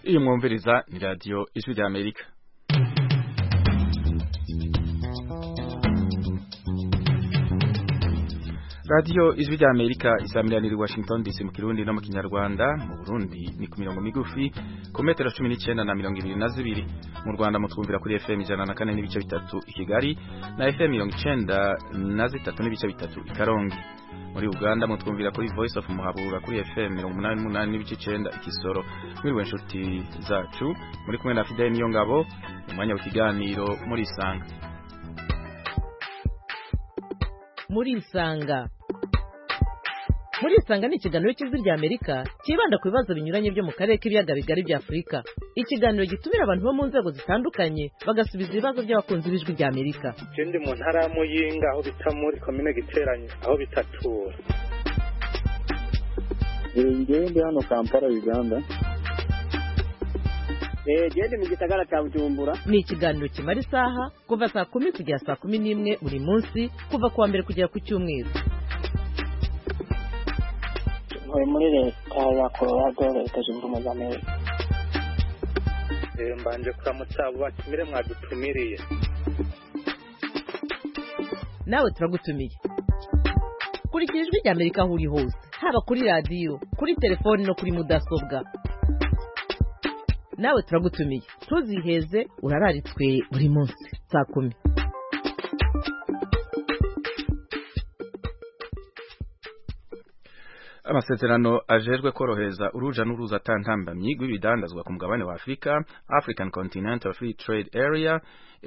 iyi mwumviriza ni radiyo ijwi rya amerika radiyo ijwi rya amerika isamiraniye i washington dc mu kirundi no mu kinyarwanda mu burundi ni ku mirongo migufi ku metero cumi n'icyenda na mirongo ibiri na zibiri mu rwanda mutwumvira kuri fm ijana na kane n'ibice bitatu i kigali na fm mirongo icyenda na zitatu n'ibice bitatu i karongi muri uganda mutwumvira kuri voice of muhabura kuri fm mirongo umunani n'umunani n'ibice icyenda ikisoro mwiriwe inshuti zacu muri kumwe na fideli niyo ngabo umwanya w'ikiganiro muri isanga muri isanga muri isanga ni ikiganiro cy'ijwi rya amerika cyibanda ku bibazo binyuranye byo mu karere k'ibiyaga bigari bya afurika ikiganiro gitumira abantu bo mu nzego zitandukanye bagasubiza ibibazo by'abakunzi b'ijwi rya amerika ndi mu ntara ya muyinga aho bita muri komine giteranye aho bita tura ngewe ndi hano kampala uganda gende mu gisagara cya bujumbura ni ikiganiro kimara isaha kuva saa kumi kugera saa kumi n'imwe buri munsi kuva ku wa mbere kugera ku cyumweru ntuye muri leta ya colorado leta zunze ubumwe za amerika mbanje kuramutsa abo batumire mwadutumiriye nawe turagutumiye kurikira ijwi rya amerika aho uri hose haba kuri radiyo kuri telefoni no kuri mudasobwa nawe turagutumiye ntuziheze urararitswe buri munsi saa kumi amasezerano ajejwe korohereza uruja n'uruza atantambamyi rw'ibidandazwa ku mugabane wa Afrika African Continental Free Trade Area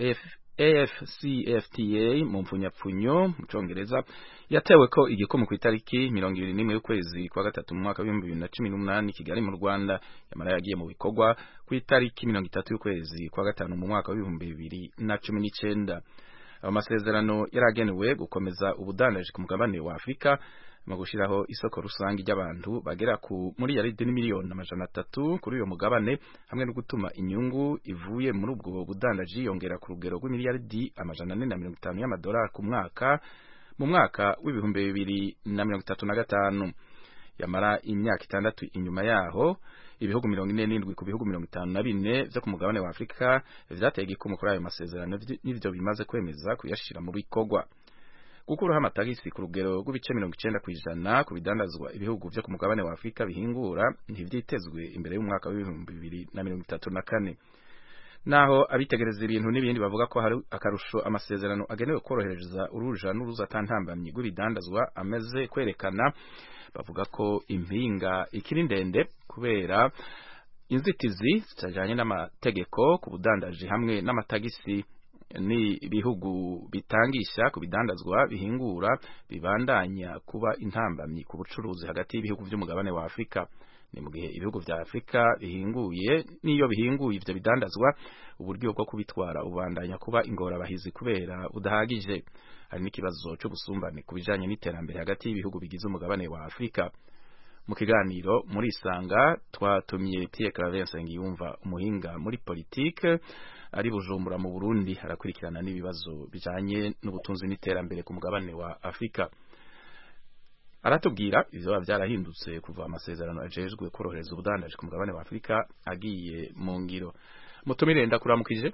AFCFTA mu mpfunyapfunyo mu congereza yatewe ko igikomo ku itariki mirongo ibiri n'imwe y'ukwezi kwa gatatu mu mwaka w'ibihumbi bibiri na cumi n'umunani Kigali mu Rwanda yamara yagiye mu bikorwa ku itariki mirongo itatu y'ukwezi kwa gatanu mu mwaka w'ibihumbi bibiri na cumi n'icenda ayo masezerano yaragenewe gukomeza ubudandaji ku mugabane wa Afrika mu gushiraho isoko rusange ry'abantu bagera ku muri yaridi n'imiliyoni amajana atatu kuri uyo mugabane hamwe no gutuma inyungu ivuye muri ubwo budandaji yongera ku rugero rw'imiliyaridi amajana ane na mirongo itanu y'amadolari ku mwaka mu mwaka w'ibihumbi bibiri na mirongo itatu na gatanu yamara imyaka itandatu inyuma yaho ibihugu mirongo ine n'indwi ku bihugu mirongo itanu na bine vyo ku mugabane wa Afrika vyateye igikumu kuri ayo masezerano n'ivyo bimaze kwemeza kuyashira mu bikorwa gukuraho amatagisi ku rugero rw'ibice mirongo icenda kw'ijana ku bidandazwa ibihugu vyo ku mugabane wa Afrika bihingura ntivyitezwe imbere y'umwaka w'ibihumbi bibiri na mirongo itatu na kane naho abitegereza ibintu n'ibindi bavuga ko hari akarusho amasezerano agenewe korohereza uruja n'uruza atantambamyi rw'ibidandazwa ameze kwerekana bavuga ko impinga ikiri ndende kubera inzitizi zitajanye n'amategeko ku budandaji hamwe n'amatagisi ni ibihugu bitangisha ku bidandazwa bihingura bibandanya kuba intambamyi ku bucuruzi hagati y'ibihugu by'umugabane wa Afrika ni mu gihe ibihugu vya Afrika bihinguye niyo bihinguye ivyo bidandazwa uburyo bwo kubitwara ubandanya kuba ingorabahizi kubera budahagije hari n'ikibazo c'ubusumbane ku bijanye n'iterambere hagati y'ibihugu bigize umugabane wa Afrika mu kiganiro muri isanga twatumye Pierre Claver Nsengiyumva umuhinga muri politike ari Bujumbura mu Burundi arakurikirana n'ibibazo bijanye n'ubutunzi n'iterambere ku mugabane wa Afrika aratubwira ivyo vyarahindutse kuva amasezerano ajejwe korohereza ubudandaji ku mugabane wa Afrika agiye mu ngiro mutumire ndakuramukije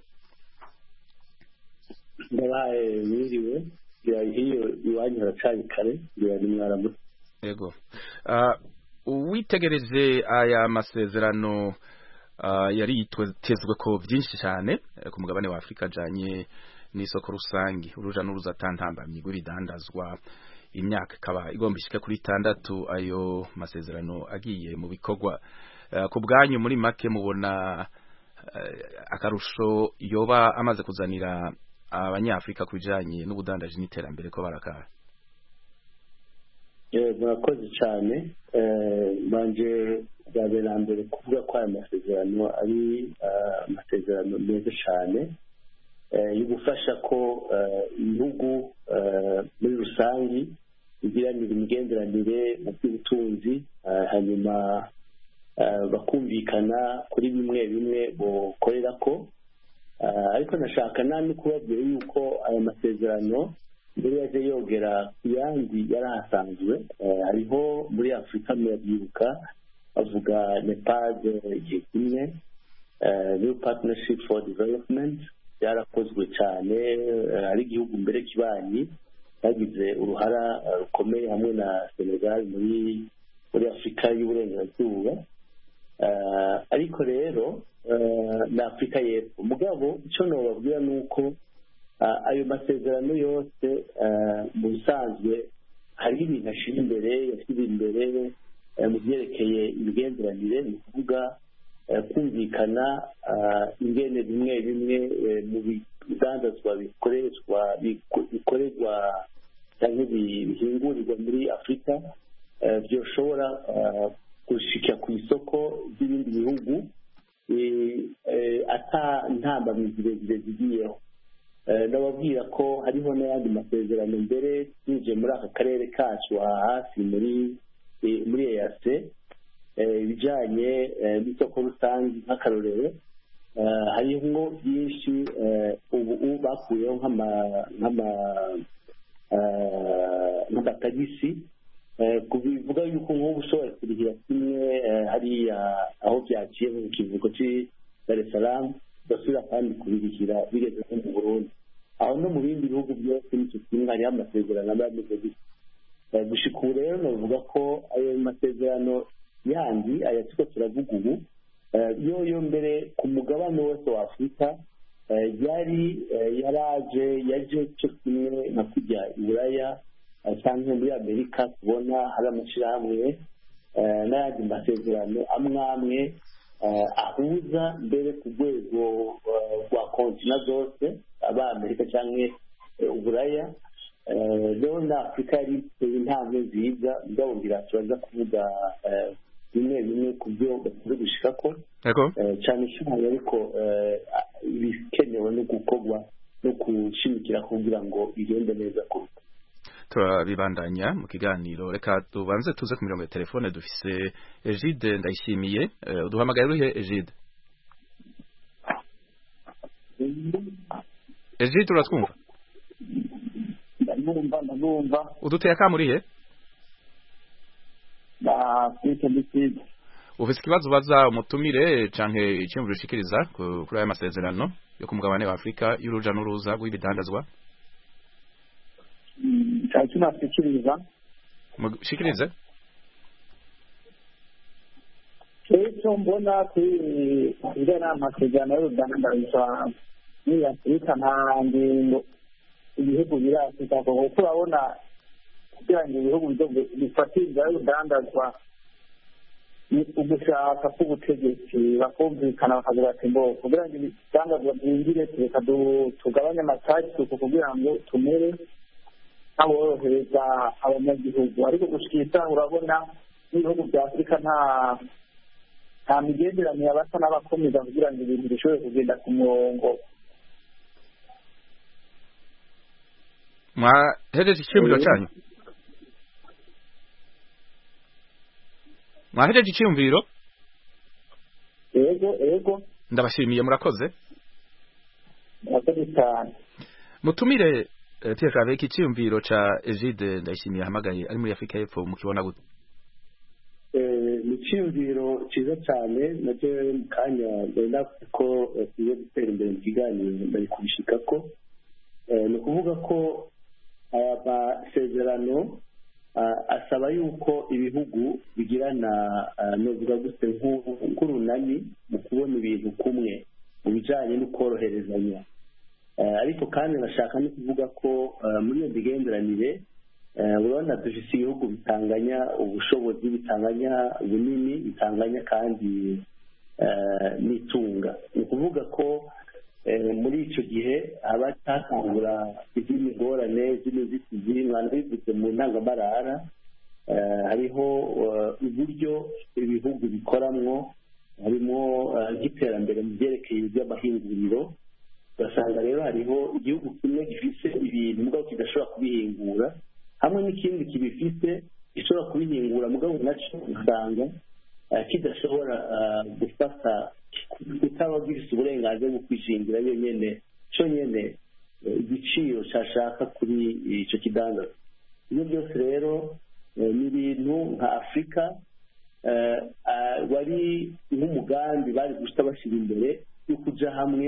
ndabaye mwiriwe hiyo iwanyu haracari kare ngira ni mwaramutse yego uwitegereje aya masezerano yari yitezwe ko byinshi cyane ku mugabane wa Afrika ajanye n'isoko rusange uruja n'uruza atantambamye rw'ibidandazwa imyaka ikaba igomba ishika kuri itandatu ayo masezerano agiye mu bikorwa ku bwanyu muri make mubona akarusho yoba amaze kuzanira abanyafrika ku bijanye n'ubudandaji n'iterambere ko barakara murakoze cyane banje bwa mbere na mbere kuvuga ko aya masezerano ari amasezerano meza cyane yo gufasha ko ibihugu muri rusange bigiranira imigenderanire mu by'ubutunzi hanyuma bakumvikana kuri bimwe bimwe bukorera ko ariko nashaka nani kubabwira yuko aya masezerano mbere yaje yogera ku yandi yari ahasanzwe hariho muri afurika murabyibuka bavuga nepal igihe kimwe new partnership for development byarakozwe cyane hari igihugu mbere kibanyi bagize uruhara rukomeye hamwe na senegal muri muri afurika y'uburengerazuba ariko rero na afurika y'epfo mugabo icyo nababwira ni uko ayo masezerano yose mu bisanzwe hariho ibintu ashyira imbere yashyize imbere mu byerekeye imigenderanire ni ukuvuga kumvikana ingene bimwe bimwe mu bidandazwa bikoreshwa bikorerwa cyangwa bihingurirwa muri afurika byoshobora gushika ku isoko ry'ibindi bihugu ata ntambamizi zirezire zigiyeho ndababwira ko hariho n'ayandi masezerano mbere yinjiye muri aka karere kacu hafi muri muri eyase ibijyanye n'isoko rusange nk'akarorero harimo byinshi ubu bakuyeho nk'amatagisi bivuga yuko nk'ubu ushobora kurihira kimwe hariya aho byaciye mu kivugo cy'i dar es salaam ugasubira kandi kubirihira bigeze nko mu burundi aho no mu bindi bihugu byose n'icyo kimwe hariho amasezerano aba ameze gutya gushika ubu rero navuga ko ayo masezerano yandi aya turiko turavuga ubu yoyo mbere ku mugabane wose wa afurika yari yaraje yaje cyo kimwe nka kujya i buraya cyangwa muri amerika tubona hari amashyirahamwe n'ayandi masezerano amwe amwe ahuza mbere ku rwego rwa kontina zose aba amerika cyangwa uburaya rero na afurika yari iteye intambwe nziza mugabo ngira turaza kuvuga bimwe bimwe ku byo bakunze gushika ko cyane cyane ariko ibikenewe no gukorwa no gushimikira kugira ngo bigende neza kuruta turabibandanya mu kiganiro reka tubanze tuze ku mirongo ya telefone dufise Egide ndayishimiye uduhamagaye urihe Egide Egide uratwumva ndabumva ndabumva uduteye akamurihe afurika ndisize ufise ikibazo ubaza umutumire canke iciyumviro ushikiriza kuri aya masezerano yo ku mugabane wa afurika y'uruja n'uruza rw'ibidandazwa cyane tunashikiriza mushikirize icyo mbona kuri ibyo ni amasezerano y'urudandazwa muri afurika nta ngingo ibihugu biri afurika kuko urabona kugira ngo ibihugu bifatiriza y'urudandazwa ni ugushaka k'ubutegetsi bakumvikana bakagira ati ngo kugira ngo ibidandazwa byinjire reka tugabanye amatagisi kugira ngo tumere nk'aborohereza abanyagihugu ariko gushika urabona n'ibihugu bya afurika nta nta migenderanire abasa n'abakomeza kugira ngo ibintu bishobore kugenda ku murongo mwahereje icyiyumviro cyanyu mwahereje icyiyumviro yego yego ndabashimiye murakoze murakoze cyane mutumire Pierre Claver icyiyumviro ca Egide ndayishimiye ahamagaye ari muri Afrika y'Epfo mukibona gute ni icyiyumviro cyiza cyane nacyo mu kanya mbona ko tugiye gutera imbere mu kiganiro bari kubishika ko ni ukuvuga ko aya masezerano asaba yuko ibihugu bigirana nuvuga gute nk'urunani mu kubona ibintu kumwe mu bijyanye no koroherezanya ariko kandi bashaka no kuvuga ko muri iyo migenderanire urabona dufite ibihugu bitanganya ubushobozi bitanganya bunini bitanganya kandi n'itunga ni ukuvuga ko muri icyo gihe haba hatangura izindi ngorane z'imizitizi mwana bivuze mu ntangamarara hariho uburyo ibihugu bikoramwo harimo nk'iterambere mu byerekeye iby'amahinguriro ugasanga rero hariho igihugu kimwe gifite ibintu mugabo kidashobora kubihingura hamwe n'ikindi kibifite gishobora kubihingura mugabo nacyo usanga kidashobora gufata kutaba gifite uburenganzira bwo kwishingira yonyine cyonyine igiciro cyashaka kuri icyo kidandaza ibyo byose rero ni ibintu nka afurika wari nk'umugambi bari gusa bashyira imbere yo kujya hamwe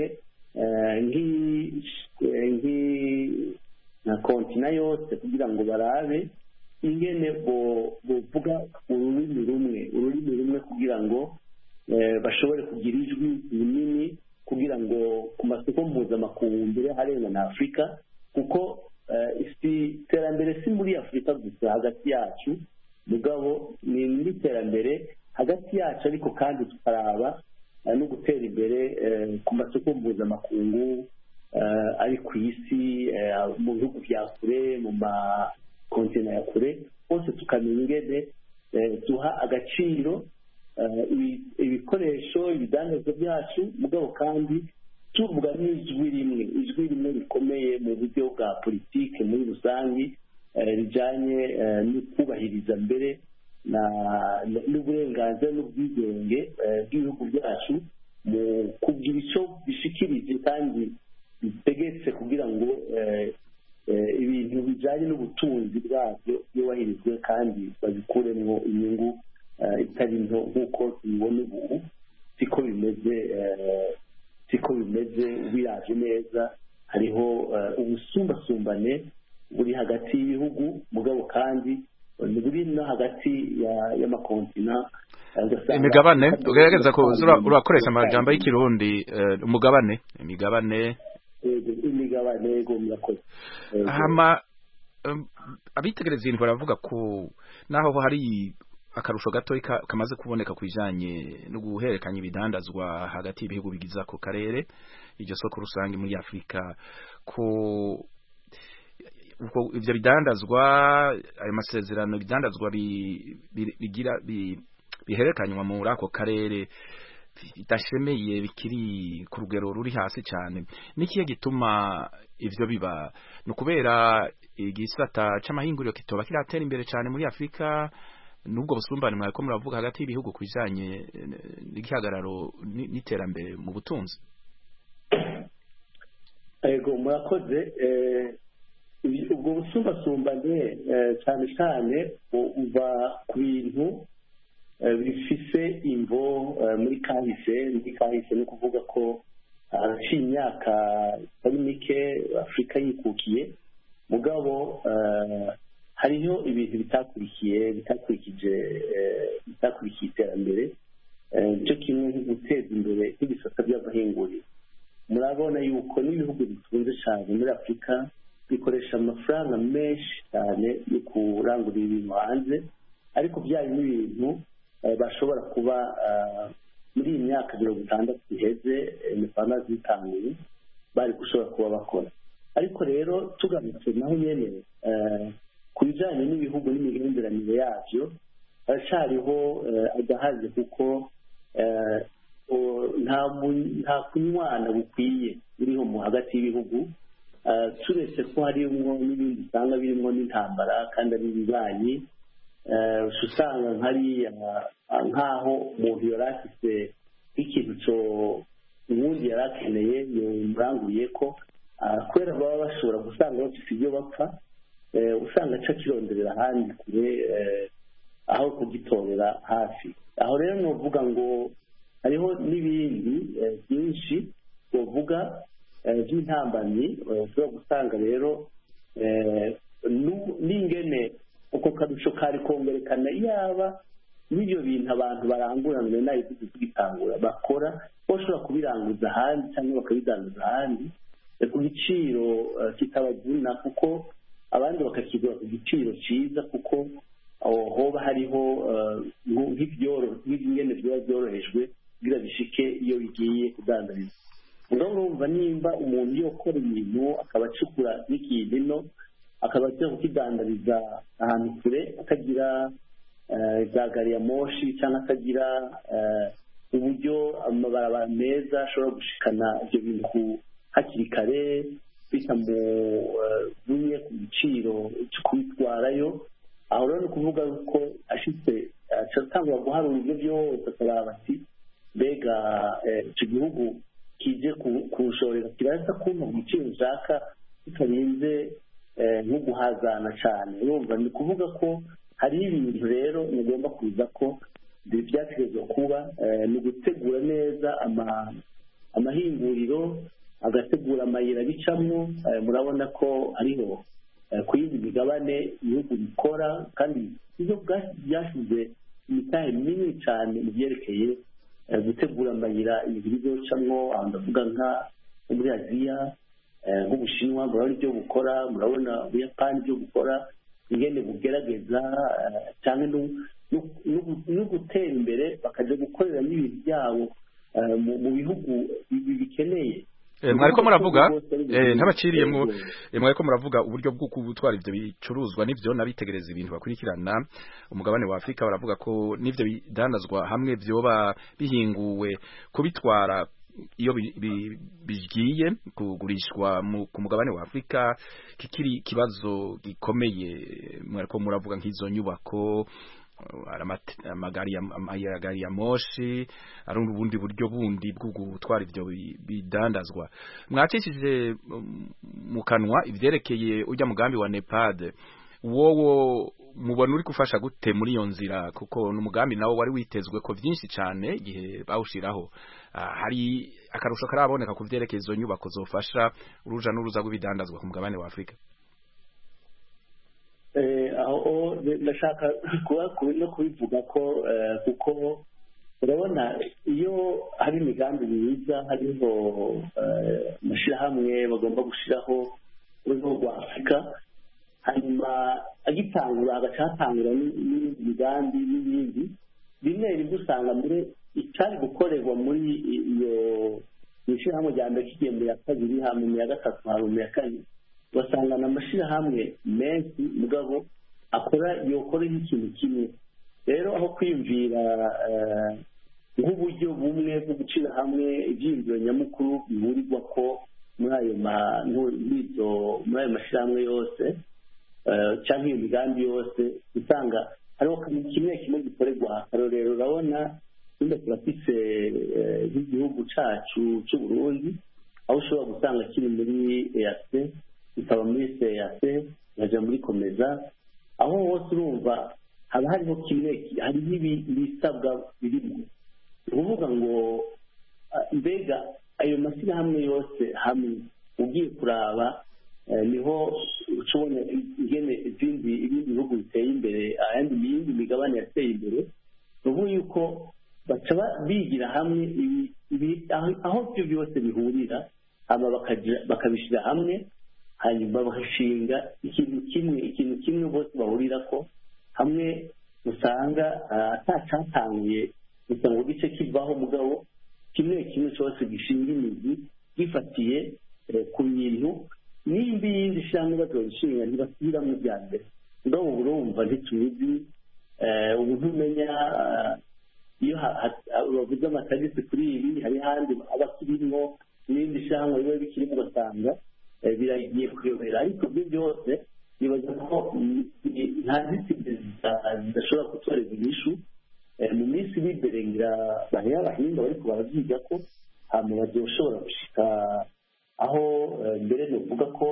nka kontina yose kugira ngo barabe ingene bovuga ururimi rumwe ururimi rumwe kugira ngo bashobore kugira ijwi rinini kugira ngo ku masoko mpuzamakungu mbere harenga na afurika kuko iterambere si muri afurika gusa hagati yacu mugabo ni n'iterambere hagati yacu ariko kandi tukaraba no gutera imbere ku masoko mpuzamakungu ari ku isi mu bihugu bya kure mu makontina ya kure hose tukamenya ingene duha agaciro ibikoresho ibidandazwa byacu mugabo kandi tuvuga n'ijwi rimwe ijwi rimwe rikomeye mu buryo bwa politiki muri rusange rijyanye no kubahiriza mbere n'uburenganzira n'ubwigenge bw'ibihugu byacu mu kugira icyo bishikirije kandi bitegetse kugira ngo ibintu bijyanye n'ubutunzi bwabyo byubahirizwe kandi babikuremo inyungu itari nto nk'uko tubibona ubu siko bimeze siko bimeze biraje neza hariho ubusumbasumbane buri hagati y'ibihugu mugabo kandi buri no hagati y'amakontina imigabane ugaragaza ko urakoresha amajambo y'ikirundi umugabane imigabane imigabane yego murakoze hama abitegereza ibintu baravuga ko naho hari akarusho gato kamaze kuboneka ku bijyanye no guhererekanya ibidandazwa hagati y'ibihugu bigize ako karere iryo soko rusange muri afurika ko ibyo bidandazwa ayo masezerano ibidandazwa bigira bihererekanywa muri ako karere bidashemeye bikiri ku rugero ruri hasi cyane n'ikihe gituma ibyo biba ni ukubera igisata cy'amahinguriro kitoba kiratera imbere cyane muri afurika n'ubwo busumbane mwari muravuga hagati y'ibihugu ku bijyanye n'igihagararo n'iterambere mu butunzi yego murakoze ubwo busumbasumbane cyane cyane buva ku bintu bifise imvo muri kahise muri kahise ni ukuvuga ko haciye imyaka itari mike afurika yikukiye mugabo hariho ibintu bitakurikiye bitakurikije bitakurikiye iterambere nicyo kimwe nko guteza imbere nk'ibisata by'amahinguriro murabona yuko n'ibihugu bitunze cyane muri afurika bikoresha amafaranga menshi cyane yo kurangurira ibintu hanze ariko byari n'ibintu bashobora kuba muri iyi myaka mirongo itandatu iheze imipanga zitanguye bari gushobora kuba bakora ariko rero tugarutse naho nyine ku bijyanye n'ibihugu n'imigenderanire yabyo haracyariho agahaze kuko nta kunywana bukwiye buriho mu hagati y'ibihugu turetse ko harimo n'ibindi usanga birimo n'intambara kandi ari ibibanyi usanga nkariya nk'aho umuntu yari afite nk'ikintu cyo ubundi yari akeneye yamuranguriye ko kubera baba bashobora gusanga bafite ibyo bapfa usanga aca akironderera ahandi kure aho kugitorera hafi aho rero ni uvuga ngo hariho n'ibindi byinshi bavuga by'intambamyi ushobora gusanga rero n'ingene uko karusho kari kongerekana yaba n'ibyo bintu abantu baranguranwe nayo tugitangura bakora bashobora kubiranguza ahandi cyangwa bakabidanguza ahandi ku giciro kitabaguna kuko abandi bakakigura ku giciro cyiza kuko hoba hariho nk'ibingene biba byorohejwe kugira bishike iyo bigiye kudandariza ngaho urumva nimba umuntu iyo akora ibintu akaba acukura n'ikintu ino akaba ajya kukidandariza ahantu kure akagira za gari ya moshi cyangwa akagira uburyo amabarabara meza ashobora gushikana ibyo bintu hakiri kare bitamuvuye ku giciro cyo kubitwarayo aho rero ni ukuvuga ko ashitse atangwa guharura ibyo byose akaraba ati mbega icyo gihugu kije kuwushorera kiraza kumva ku giciro ushaka bitarinze nko guhazana cyane urumva ni ukuvuga ko hariho ibintu rero mugomba kuza ko byategerezwa kuba ni ugutegura neza amahinguriro agategura amayira bicamo murabona ko hariho ku yindi migabane ibihugu bikora kandi ibyo byashyize imitahe minini cyane mu byerekeye gutegura amayira ibintu bizocamo aho ndavuga nka muri aziya nk'ubushinwa murabona ibyo bukora murabona ubuyapani ibyo bukora ingene bugerageza cyane no gutera imbere bakajya gukorera n'ibintu byabo mu bihugu bikeneye mwariko muravuga ntabaciriyemo mwariko muravuga uburyo bwo gutwara ibyo bicuruzwa n'ibyo nabitegereza ibintu bakurikirana umugabane wa Afrika baravuga ko n'ibyo bidandazwa hamwe byoba bihinguwe kubitwara iyo bigiye kugurishwa ku mugabane wa Afrika kikiri ikibazo gikomeye mwariko muravuga nk'izo nyubako amagari ya moshi ari ubundi buryo bundi bwo gutwara ibyo bidandazwa mwacishije mu kanwa ivyerekeye ujya mugambi wa nepad wowo mubona uri gufasha gute muri iyo nzira kuko n'umugambi nawo wari witezwe ko byinshi cyane igihe bawushiraho hari akarusho karaboneka ku vyerekeye izo nyubako zofasha uruja n'uruza rw'ibidandazwa ku mugabane wa afurika aho ndashaka no kubivuga ko kuko urabona iyo hari imigambi myiza hariho amashyirahamwe bagomba gushyiraho urwego rwa afurika hanyuma agitangura agaca hatangura n'ibindi migambi n'ibindi rimwe rimwe usanga muri icyari gukorerwa muri iyo mu ishyirahamwe rya mbere kigiye mu ya kabiri hanyuma mu ya gatatu hanyuma mu ya kane ugasanga ni amashyirahamwe menshi mugabo akora yokora nk'ikintu kimwe rero aho kwiyumvira nk'uburyo bumwe bwo gucira hamwe ibyiyumviro nyamukuru bihurirwa ko muri ayo muri ayo mashyirahamwe yose cyangwa iyo migambi yose usanga hariho kimwe kimwe gikorerwa akarorero urabona nyine turafise nk'igihugu cyacu cy'u Burundi aho ushobora gusanga kiri muri eyase kikaba muri seyase kikajya muri komeza aho hose urumva haba hariho kimwe hariho ibisabwa birimo ni ukuvuga ngo mbega ayo mashyirahamwe yose hamwe ugiye kuraba niho ushobora ingene ibindi ibindi bihugu biteye imbere ayandi yindi migabane yateye imbere ni ukuvuga yuko baca bigira hamwe aho ibyo byose bihurira bakabishyira hamwe hanyuma bagashinga ikintu kimwe ikintu kimwe bose bahurira ko hamwe usanga atacyatanguye gusa ngo gice kivaho mugabo kimwe kimwe cyose gishinga imizi gifatiye ku bintu nimba iyindi shyirahamwe bazabishinga ntibasubiramo ibya mbere mugabo ubu urumva ntitubizi ubu ntumenya iyo bavuze amatagisi kuri ibi hari ahandi aba akirimo n'ibindi shyirahamwe biba bikirimo ugasanga biragiye kuyobera ariko ibyo byose nibaza ko nta nzitizi zidashobora gutoreza inyishu mu minsi iri imbere ngira bariya abahinga bariko baravyiga ko hama bazoshobora gushika aho mbere novuga ko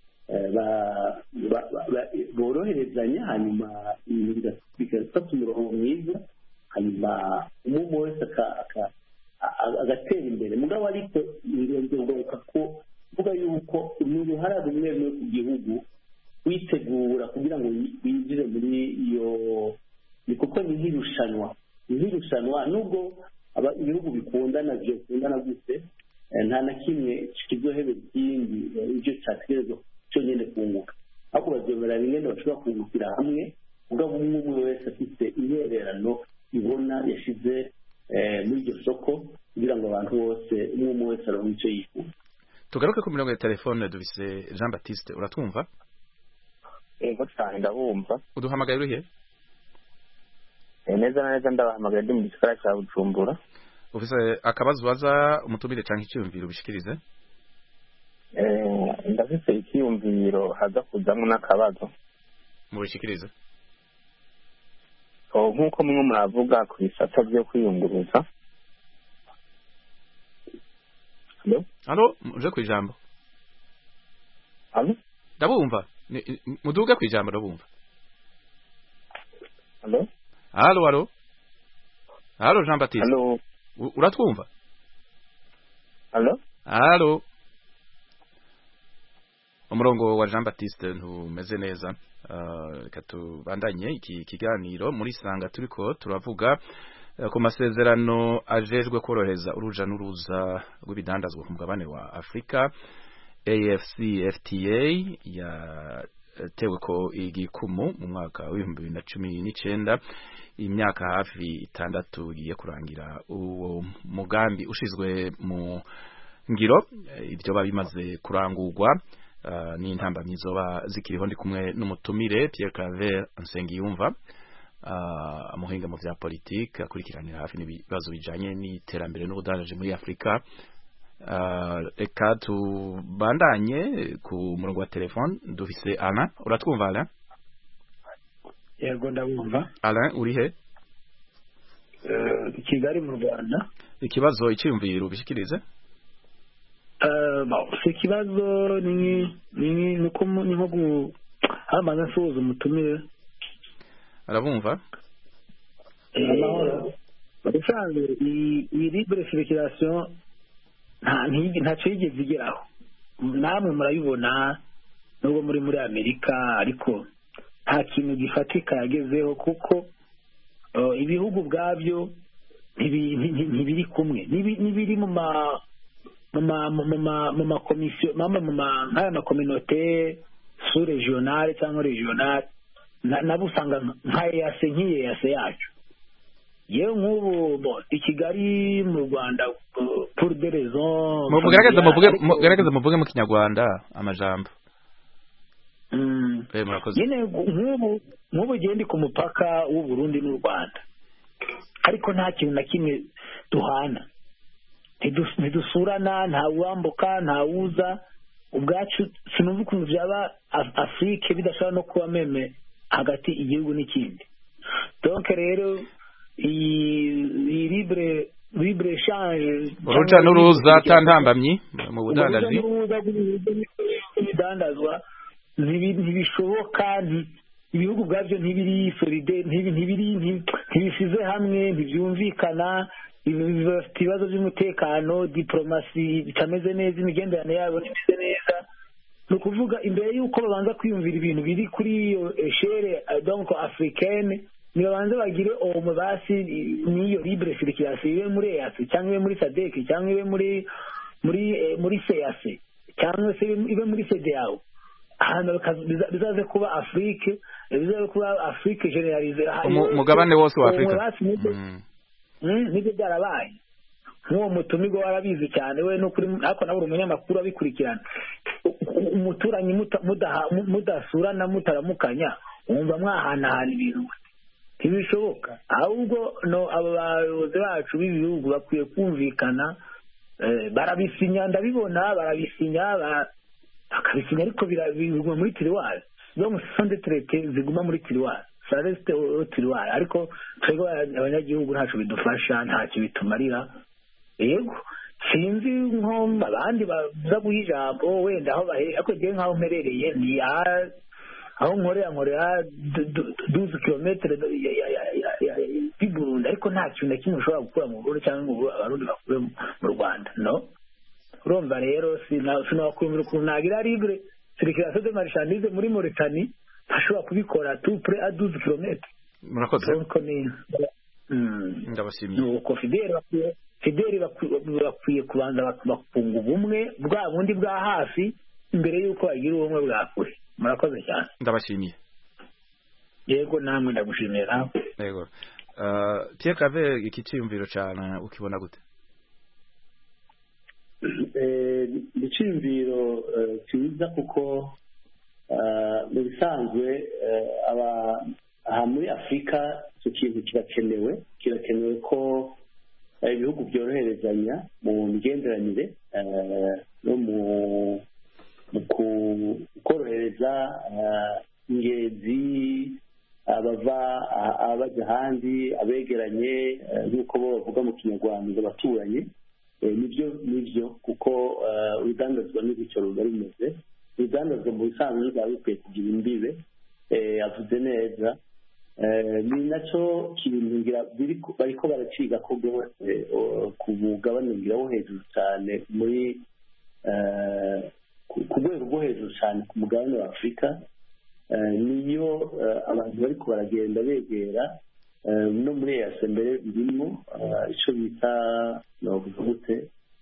boroherezanya hanyuma ibintu bigafata umurongo mwiza hanyuma umwe wese agatera imbere mugabo ariko ngombwa ko kuvuga yuko ni uruhara rumwe rumwe ku gihugu witegura kugira ngo winjire muri iyo ni kuko ni nk'irushanwa ni nk'irushanwa nubwo ibihugu bikundana bikundana gute nta na kimwe kizohebera ikindi ibyo cyategerezwa cyonyine kunguka ahubwo bazemera bimwe bashobora kungukira hamwe mugabo umwe umwe wese afite intererano ibona yashyize muri iryo soko kugira ngo abantu bose umwe umwe wese aronke icyo yifuza tugaruke ku mirongo ya telefone dufise jean batiste uratwumva yego cyane ndabumva uduhamagaye urihe neza na neza ndabahamagaye ndi mu gisagara cya bujumbura ufise akabazo ubaza umutumire cyangwa icyiyumviro ubishikirize ndafise icyiyumviro haza kuzamo n'akabazo mubishikirize nk'uko mwe muravuga ku bisata byo kwiyunguruza halo uje ku ijambo halo ndabumva muduge ku ijambo ndabumva halo halo halo halo jean baptiste halo U- uratwumva halo halo umurongo wa jean baptiste ntumeze neza Ah, reka tubandanye iki kiganiro muri sanga turiko turavuga eh, ku masezerano ajejwe korohereza uruja n'uruza rw'ibidandazwa ku mugabane wa afurika afcfta yatewe ko igikumu mu mwaka w'ibihumbi bibiri na cumi n'icenda imyaka hafi itandatu igiye kurangira uwo mugambi ushizwe mu ngiro eh, ibyo biba bimaze kurangurwa uh, n'intambamyi zoba zikiriho ndi kumwe n'umutumire Pierre Claver Nsengiyumva uh, umuhinga mu vya politike akurikiranira hafi n'ibibazo bijanye n'iterambere n'ubudandaji muri Afrika uh, reka tubandanye ku murongo wa telefone dufise Alain uratwumva Alain yego ndabumva Alain uri he Eh, kigali mu rwanda ikibazo iciyumviro ubishikirize Eh, bon, si ikibazo ni ni ni uko mu- ni nko gu hamaze nsuhuza umutumire arabumva amahoro ubusanzwe iyi iyi libre circulation nta ntigi- ntacyo yigeze igeraho namwe murabibona nubwo muri muri amerika ariko nta kintu gifatika yagezeho kuko eh, ibihugu ubwabyo ntibi- nti- ntibiri kumwe Nibi- n'ibiri mu ma mu ma mu ma mu makomisiyo mama mu ma nk'aya makominote su regionale cyangwa regionale na- nabo usanga nka eyase nk'iyeyase yacu yewe nk'ubu bo, i kigali mu rwanda uh, pour des raisons mugerageze muvuge familiales, mugerageze muvuge mu kinyarwanda amajambo Mm. eh murakoze nyine nk'ubu nk'ubu ugiye ndi ku mupaka w'u Burundi n'u Rwanda ariko nta kintu na kimwe duhana Ntidu- ntidusurana nta wambuka nta wuza ubwacu sinumva ukuntu byaba Af- afurike bidashobora no kuba meme hagati igihugu n'ikindi donc rero iyi iyi libre libre change uruja n'uruza atantambamyi mu budandaji ibidandazwa ntibi- ntibishoboka nti- ibihugu ubwabyo ntibiri solide ntibi- ntibiri nti- ntibisize hamwe ntibyumvikana ibi- bafite ibibazo by'umutekano diplomasi bitameze neza imigenderanire yabo ntimeze neza ni ukuvuga imbere y'uko babanza kwiyumvira ibintu biri kuri iyo eshere eh, donc africaine nibabanze bagire omo basi n'iyo libre circulation ibe muri EAC cyangwa ibe muri SADC cyangwa ibe muri muri eh, muri CEAC cyangwa se ibe muri CEDEAO ahantu bikaza- biza- bizaze kuba Afrique eh, bizaze kuba Afrique generalize Umu- umugabane wose wa Afrika. basi nibyo Mm. Mm, nibyo byarabaye nk'uwo mutumirwa warabizi cyane we n'ukuri ariko nawe uri umunyamakuru abikurikirana U- u- umuturanyi muta- mudaha- mu- mudasurana mutaramukanya wumva mwahanahana ibintu gute? ntibishoboka ahubwo no aba bayobozi bacu b'ibihugu bakwiye kumvikana eh, barabisinya ndabibona barabisinya ba- bakabisinya ariko bira- biguma muri tiriwari donc ce sont des traités ziguma muri tiriwari ça reste au tiriwari ariko twebwe aba- abanyagihugu ntacyo bidufasha ntacyo bitumarira yego sinzi nko abandi baza guha ijambo wenda aho bahe ariko njyewe nk'aho mperereye ni aha- aho nkorera nkorera duze kilometero y'i burundi ariko nta kintu na kimwe ushobora gukura mu burundi cyangwa ngo abarundi bakure mu rwanda no urumva rero sina- sinakwiyumvira ukuntu nagira libre circulation de marchandise muri Mauritanie ntashobora kubikora tout près à 12 km murakoze donc ni mm. ndabashimiye nuko fideli bakwiye fideli bakwiye bakwiye kubanza bak- bakunga ubumwe bwa bundi bwa hafi mbere y'uko bagira ubumwe bwa kure murakoze cyane ndabashimiye yego namwe ndagushimiye nawe yego Uh, Pierre Claver iki cyiyumviro cyane ukibona gute ni icyiyumviro eh, cyiza kuko eh, mu bisanzwe eh, aba- aha muri afurika icyo kintu kirakenewe kirakenewe ko eh, ibihugu byoroherezanya mu migenderanire eh, no mu mu ku- korohereza eh, ingenzi abava ah- abajya ahandi abegeranye eh, nk'uko bo bavuga mu kinyarwanda ngo abaturanyi Eh, nibyo nibyo kuko eh, urudandazwa n'ibicyo ruba rumeze urudandazwa mu bisanzwe rwaba bikwiye kugira imbibe eh, avuze neza Eh, ni nacyo kintu ngira biriko- bariko baraciga ko rwose eh, ku mugabane ngira wo hejuru cyane muri eh, ku ku rwego rwo hejuru cyane ku mugabane wa afurika Eh, niyo eh, abantu bariko baragenda begera eh, no muri eyase mbere birimo eh, ico bita novuga gute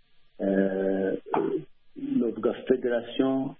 eh, novuga federation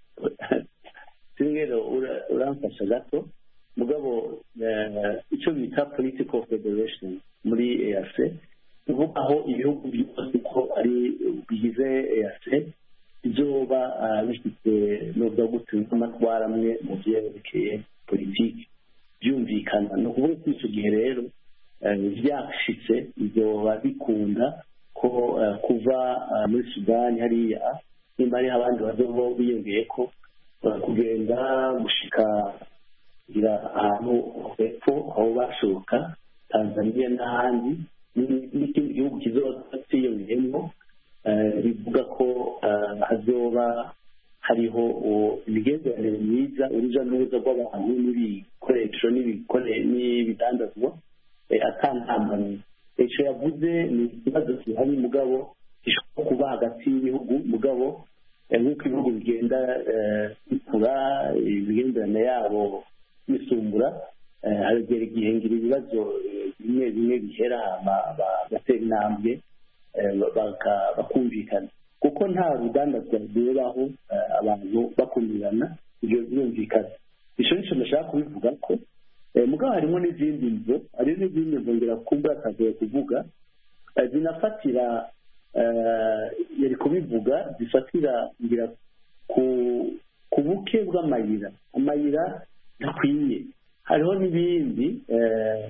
rero ura- uramfasha gato mugabo eh, icyo bita political federation muri EAC uvuga aho ibihugu byose ko ari bigize EAC bizoba ah, bifite novuga gute n'amatwara amwe mu byerekeye politiki byumvikana ni ukuvuga ko icyo gihe rero eh, byashitse bizoba bikunda ko eh, kuva ah, muri sudani hariya nimba hariho abandi bazoba biyongeye ko eh, kugenda gushika kugira ahantu hepfo aho bashoka tanzania n'ahandi ni- n'ikindi gihugu kizoba cyiyongeyemo eh, bivuga ko eh, hazoba hariho uwo imigenderanire myiza uruja n'uruza rw'abantu n'ibikoresho n'ibikore- n'ibidandazwa eh, atantambamye icyo yavuze ni ikibazo gihari mugabo gishobora kuba hagati y'ibihugu mugabo eh, nk'uko ibihugu bigenda eh, bikura imigenderanire yabo bisumbura eh, haragera igihe ngira ibibazo eh, bimwe bimwe bihera hama bagatera intambwe eh, baka- bakumvikana kuko nta rudandazwa rweraho eh, abantu bakumirana ibyo birumvikana icyo nicyo ndashaka kubivuga ko eh, mugabo harimo n'izindi nzu hari n'izindi nzu ngira kumva atagoye kuvuga eh, zinafatira eh, yari kubivuga zifatira ngira ku ku buke bw'amayira amayira ntakwiye hariho n'ibindi eh,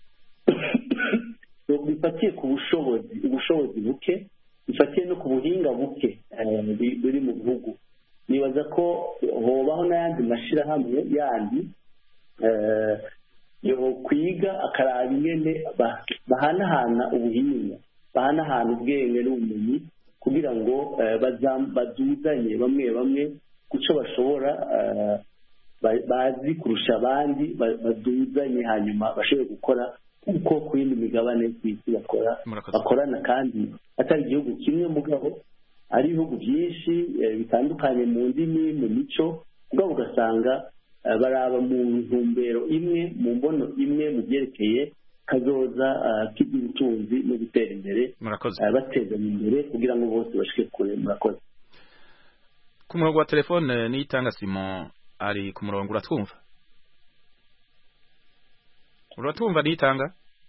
bifatiye ku bushobozi ubushobozi buke bifatiye no ku buhinga buke eh, bi- buri mu bihugu nibaza ko hobaho n'ayandi mashyirahamwe yandi eh, yo kwiga akaraba ingene ba- bahanahana ubuhinga bahanahana ubwenge n'ubumenyi kugira ngo eh, bazam- bazuzanye bamwe bamwe ku cyo bashobora eh, ba- bazi kurusha abandi ba- baduzanye hanyuma bashobore gukora kuko ku yindi migabane ku isi bakora Murakoze. bakorana kandi atari igihugu kimwe mugabo ari ibihugu byinshi eh, bitandukanye mu ndimi mu mico mugabo ugasanga eh, baraba mu ntumbero imwe mu mbono imwe mu byerekeye kazoza eh, k'iby'ubutunzi no gutera imbere murakoze eh, batezanya imbere kugira ngo bose bashike kure murakoze ku murongo wa telefone niyitanga simon ari ku murongo uratwumva uratwumva niyitanga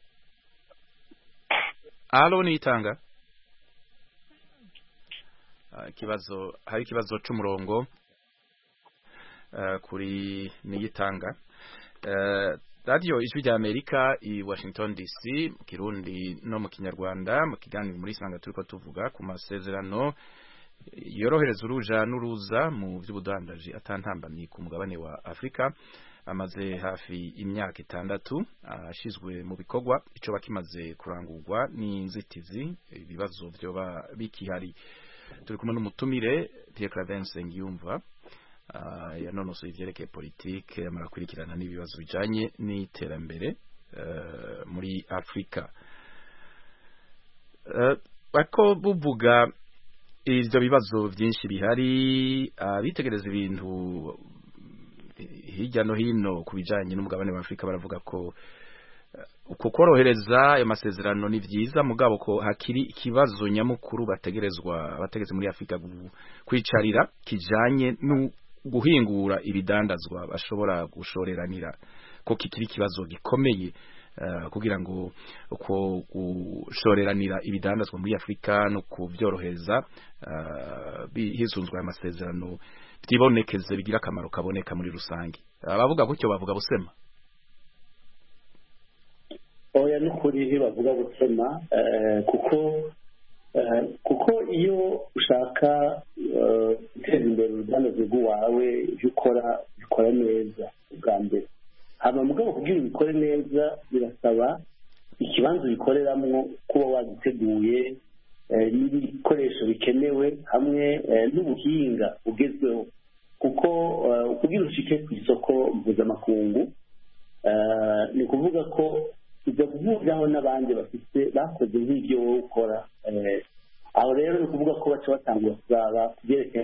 alo niyitanga Ah, ikibazo hari ikibazo c'umurongo eh, kuri niyitanga Eh, radiyo ijwi rya amerika i washington dc mu kirundi no mu kinyarwanda mu kiganiro muri sanga turiko tuvuga ku masezerano yorohereza uruja n'uruza mu by'ubudandaji atantambamye ku mugabane wa afurika amaze hafi imyaka itandatu ashizwe mu bikorwa ico bakimaze kurangurwa n'inzitizi ibibazo vyoba bikihari turi kumwe n'umutumire Pierre Clavense Ngiyumva uh, yanonosoye ivyerekeye politike amara kurikirana n'ibibazo bijanye n'iterambere uh, muri Afrika uh, bako buvuga ivyo bibazo vyinshi bihari abitegereza ibintu hirya no hino ku bijanye n'umugabane wa Afrika baravuga ko uko korohereza ayo masezerano ni vyiza mugabo ko hakiri ikibazo nyamukuru bategerezwa bategeze muri Afrika kwicarira kijanye no guhingura ibidandazwa bashobora gushoreranira ko kikiri ikibazo gikomeye uh, kugira ngo uko gushoreranira ibidandazwa muri Afrika no kubyorohereza uh, hisunzwe aya masezerano byibonekeze bigira akamaro kaboneka muri rusange abavuga gutyo bavuga busema oya n'ukuri ntibavuga gusema kuko kuko iyo ushaka guteza imbere urudandazo rw'iwawe ibyo ukora bikora neza bwa mbere haba mugabo kugira ubikore neza birasaba ikibanza ubikoreramo kuba wagiteguye n'ibikoresho bikenewe hamwe n'ubuhinga bugezweho kuko kugira ushike ku isoko mpuzamakungu Eh, ni ukuvuga ko ujya guhuriraho n'abandi bafite bakoze nk'ibyo wowe ukora Eh, aho rero ni ukuvuga ko baca batangura kuzaba kubyerekeye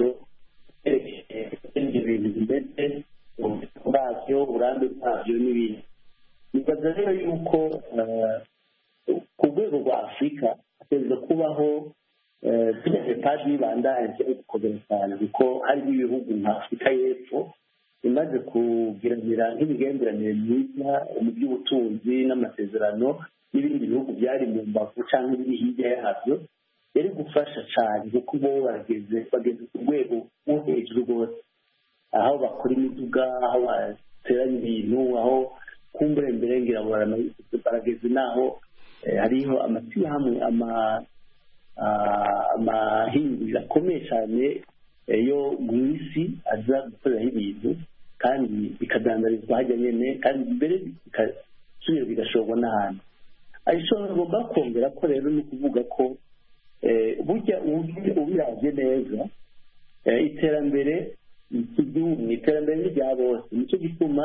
ibyo bintu bimeze ububiko bwabyo uburambe bwabyo n'ibindi nibaza rero yuko eh, ku rwego rwa afurika hategereza kubaho tugize paji y'ibandanje gukomera cyane kuko harimo ibihugu nka afurika y'epfo imaze kugiranira nk'imigenderanire myiza mu by'ubutunzi n'amasezerano n'ibindi bihugu byari mu mbavu cyangwa ibiri hirya yabyo yari gufasha cyane kuko bo bageze bageze ku rwego rwo hejuru rwose aho bakora imiduga aho bateranya ibintu aho kumbure mbere ngira ngo barana- barageze n'aho eh, hariho amashyirahamwe ama ah, amahinguriro akomeye cyane eh, yo mu isi aza gukoreraho ibintu kandi bikadandarizwa hajya nyine kandi mbere bigasubira bigashorwa n'ahantu ariko ngomba kongera ko rero ni ukuvuga ko eh, burya ubi- ubiraje neza eh, iterambere ry'igihugu iterambere ni rya bose nicyo gituma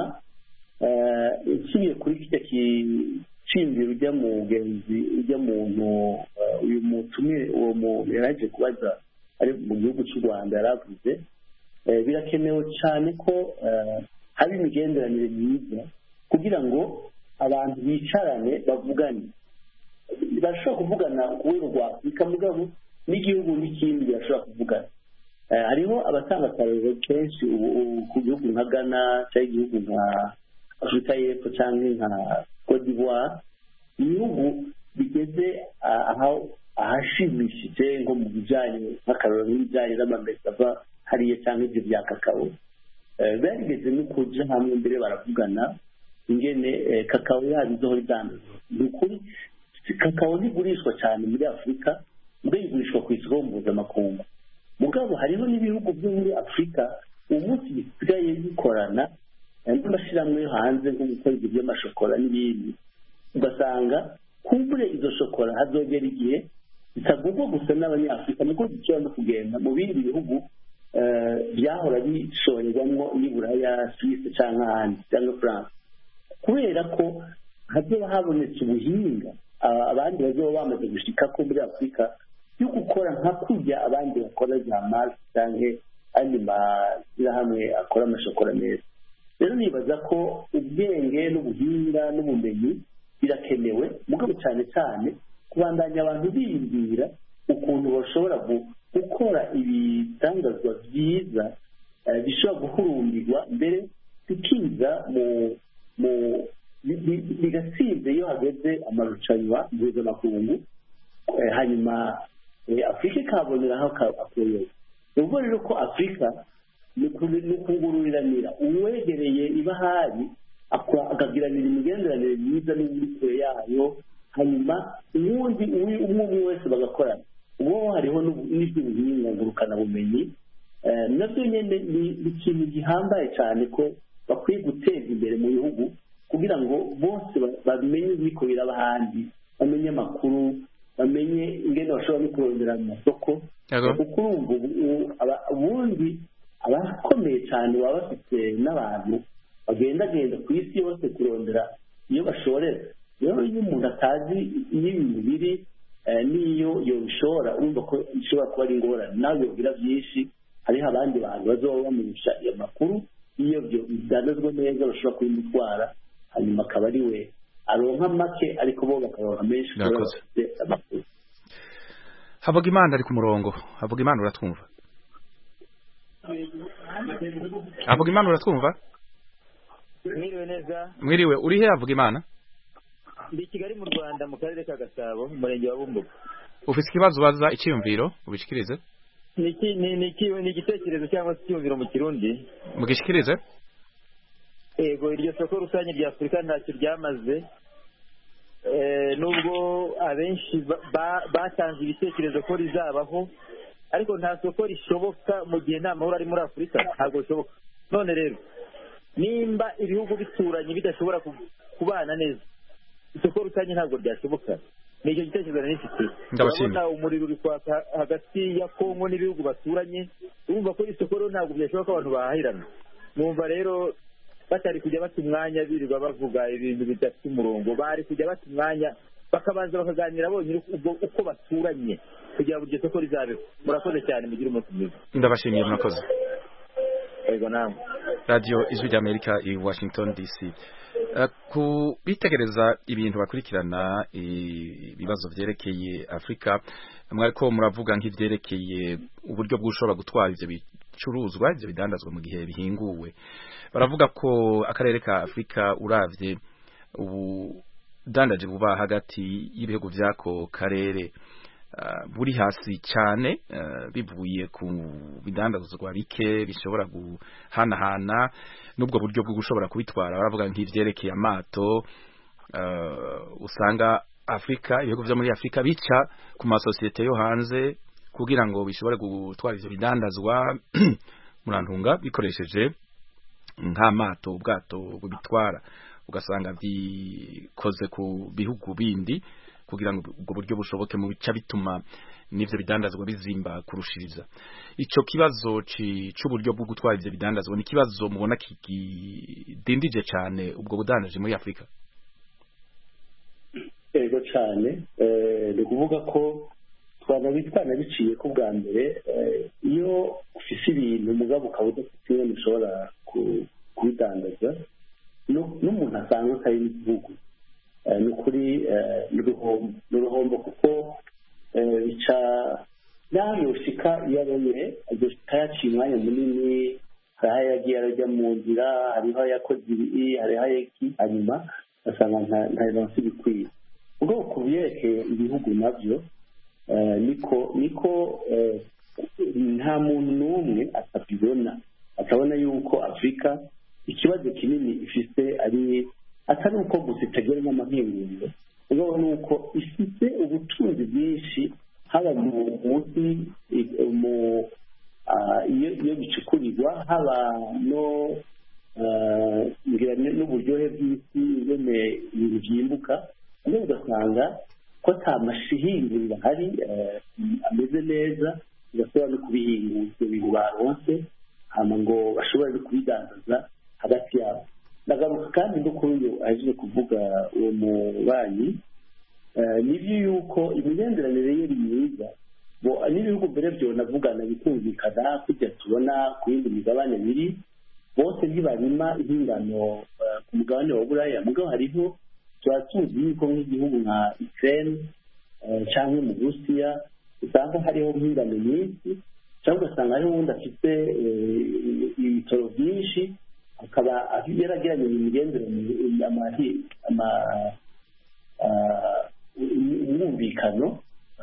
eh, nsubiye kuri kijya kicimbiro ujya mu mugenzi ujya muntu eh, uyu mutumire uwo muntu yaraje kubaza ari mu gihugu cy'u rwanda yaravuze eh, birakenewe cyane ko eh, haba imigenderanire myiza kugira ngo abantu bicarane bavugane barashobora kuvugana ku rwego rwa afurika mugabo n'igihugu n'ikindi birashobora kuvugana Eh, hariho abatanga akarero kenshi ubu ubu ku gihugu nka ghana cyangwa igihugu nka afurika y'epfo cyangwa nka cote d'ivoire ibihugu bigeze ah, aho ahashimishije nko mu bijyanye nk'akarero nk'ibijyanye n'amamesa ava hariya cyangwa ibyo bya kakao Eh, barigeze no kuja hamwe mbere baravugana ingene eh, kakao yabo izohora idandazwa ni ukuri si- kakao ntigurishwa cyane muri afurika mbere igurishwa ku isoko mpuzamakungu mugabo hariho n'ibihugu byo muri afurika uwo munsi bisigaye bikorana eh, n'amashyirahamwe yo hanze nko gukora ibyo by'amashokora n'ibindi ugasanga kumbure izo shokora hazogera igihe zitagurwa gusa n'abanyafurika niko zishobora no kugenda mu bindi bihugu eh, byahora bishorerwamo n'iburaya suwisi cyangwa ahandi cyangwa france kubera ko hazoba habonetse ubuhinga aba- abandi bazoba bamaze gushika ko muri afurika yo gukora nka kurya abandi bakora za mars cyangwa andi mashyirahamwe akora amashokora meza rero nibaza ko ubwenge n'ubuhinga n'ubumenyi birakenewe mugabo cyane cyane kubandanya abantu biyumvira ukuntu bashobora gu- gukora ibitangazwa byiza eh, bishobora guhurumbirwa mbere bikiza mu mu bi- bi- bigatsinze iyo hageze amarushanwa mpuzamakungu eh, hanyuma eh, afurika ikaboneraho akoyoye ni ukuvuga rero ko afurika ni uku- ni ukungururiranira uwegereye ibahari akora- akagiranira imigenderanire myiza n'uri kure yayo hanyuma uwundi uwi- umwe umwe wese bagakorana uwo hariho n'ubu- n'iby'ubuhinga ngurukanabumenyi Eh, nabyo nyine ni ni ikintu gihambaye cyane ko bakwiye guteza imbere mu bihugu kugira ngo bose ba- bamenye ibiko biraba ahandi bamenye amakuru bamenye ingene bashobora no kurondera mu masoko Yego. kuko urumva ubu- ubu- aba- ubundi abakomeye cyane baba bafite n'abantu bagendagenda ku isi yose kurondera iyo bashorera rero iyo umuntu atazi iyo ibintu biri eh, n'iyo yobishora urumva ko bishobora kuba ari ingorane nawe yobwira byinshi hariho abandi bantu bazoba bamurusha iyo makuru iyo byo bidandazwa neza bashobora kubimutwara hanyuma akaba ari we aronka make ariko bo bakaronka menshi kubera Murakoze. bafite amakuru havuga imana ari ku murongo havuga imana uratwumva havuga imana uratwumva mwiriwe neza mwiriwe uri he havuga imana ndi i kigali mu rwanda mu karere ka gasabo mu murenge wa bumbuga ufite ikibazo ubaza icyiyumviro ubishikirize ni iki- ni- ni iki- ni igitekerezo cyangwa se icyumviro mu kirundi mugishikirize yego iryo soko rusange rya afurika ntacyo ryamaze Eh, nubwo abenshi ba- ba- batanze ibitekerezo ko rizabaho ariko nta soko rishoboka mu gihe nta mahoro ari muri afurika ntabwo bishoboka none rero nimba ibihugu bituranye bidashobora ku- kubana neza isoko rusange ntabwo ryashoboka ni icyo gitekerezo nari mfite Ndabashimira. urabona umuriro uri kwaka hagati ya kongo n'ibihugu baturanye urumva ko isoko rero ntabwo byashoboka ko abantu bahahirana mwumva rero batari kujya bata umwanya birirwa bavuga ibintu bidafite umurongo bari kujya bata umwanya bakabanza bakaganira bonyine ubwo uko baturanye kugira ngo iryo soko rizabeho murakoze cyane mugire umunsi mwiza ndabashimiye murakoze yego namwe radiyo ijwi ry'amerika i washington dc Eh, ku bitegereza ibintu bakurikirana ibibazo vyerekeye afurika mwariko muravuga nk'ivyerekeye uburyo bw'ushobora gutwara ivyo bicuruzwa ivyo bidandazwa mu gihe bihinguwe baravuga ko akarere ka afurika uravye ubudandaje buba hagati y'ibihugu vy'ako karere Uh, buri hasi cyane uh, bivuye ku bidandazwa bike bishobora guhanahana n'ubwo buryo bwo gushobora kubitwara baravuga nk'ivyerekeye amato uh, usanga Afrika ibihugu vyo muri Afrika bica ku masosiyete yo hanze kugira ngo bishobore gutwara ivyo bidandazwa murantunga bikoresheje nk'amato ubwato bubitwara ugasanga bikoze ku bihugu bindi kugira ngo ubwo buryo bushoboke mu bica bituma n'ivyo bidandazwa bizimba kurushiriza ico kibazo c'uburyo bwo gutwara ivyo bidandazwa ni kibazo mubona kidindije cane ubwo budandaje muri Afrika yego cyane ni ukuvuga ko twanabitwana biciye ko bwa mbere iyo ufise ibintu mugabo ukaba udafite ingene ushobora kubidandaza n'umuntu asanzwe atari n'igihugu ni ukuri ni uruhombo kuko bica naho yoshika iyo abonye azoshika yaciye umwanya munini hariho ayagiye arajya mu nzira hariho ayakoze ibi hariho ayeki hanyuma ugasanga nta bironsi bikwiye ubwo ku byerekeye ibihugu nabyo niko niko nta muntu n'umwe atabibona atabona yuko afurika ikibazo kinini ifite ari atari uko gusa itagira n'amahinguriro ubwo ni uko ifite ubutunzi bwinshi haba mu munsi iyo bicukurirwa haba no n'uburyohe bw'isi ingene ibintu byimbuka noneho ugasanga ko ata mashihinguriro ahari ameze neza bidashobora no kubihingura ibyo bintu baronse hama ngo bashobore no kubidandaza hagati yabo ndagaruka kandi no kuri uyu aje kuvuga uwo mubanyi nibyo yuko imigenderanire ye ni myiza n'ibihugu mbere byonavugana bikumvikana kujya tubona ku yindi migabane biri bose ntibarima impingano ku mugabane wa buraya mugabo hariho tuba tuzi yuko nk'igihugu nka ukraine cyangwa mu burusiya usanga hariho nk'ingano nyinshi cyangwa ugasanga hariho uwundi afite ibitoro byinshi akaba yaragiranye imigenderanire umwumvikano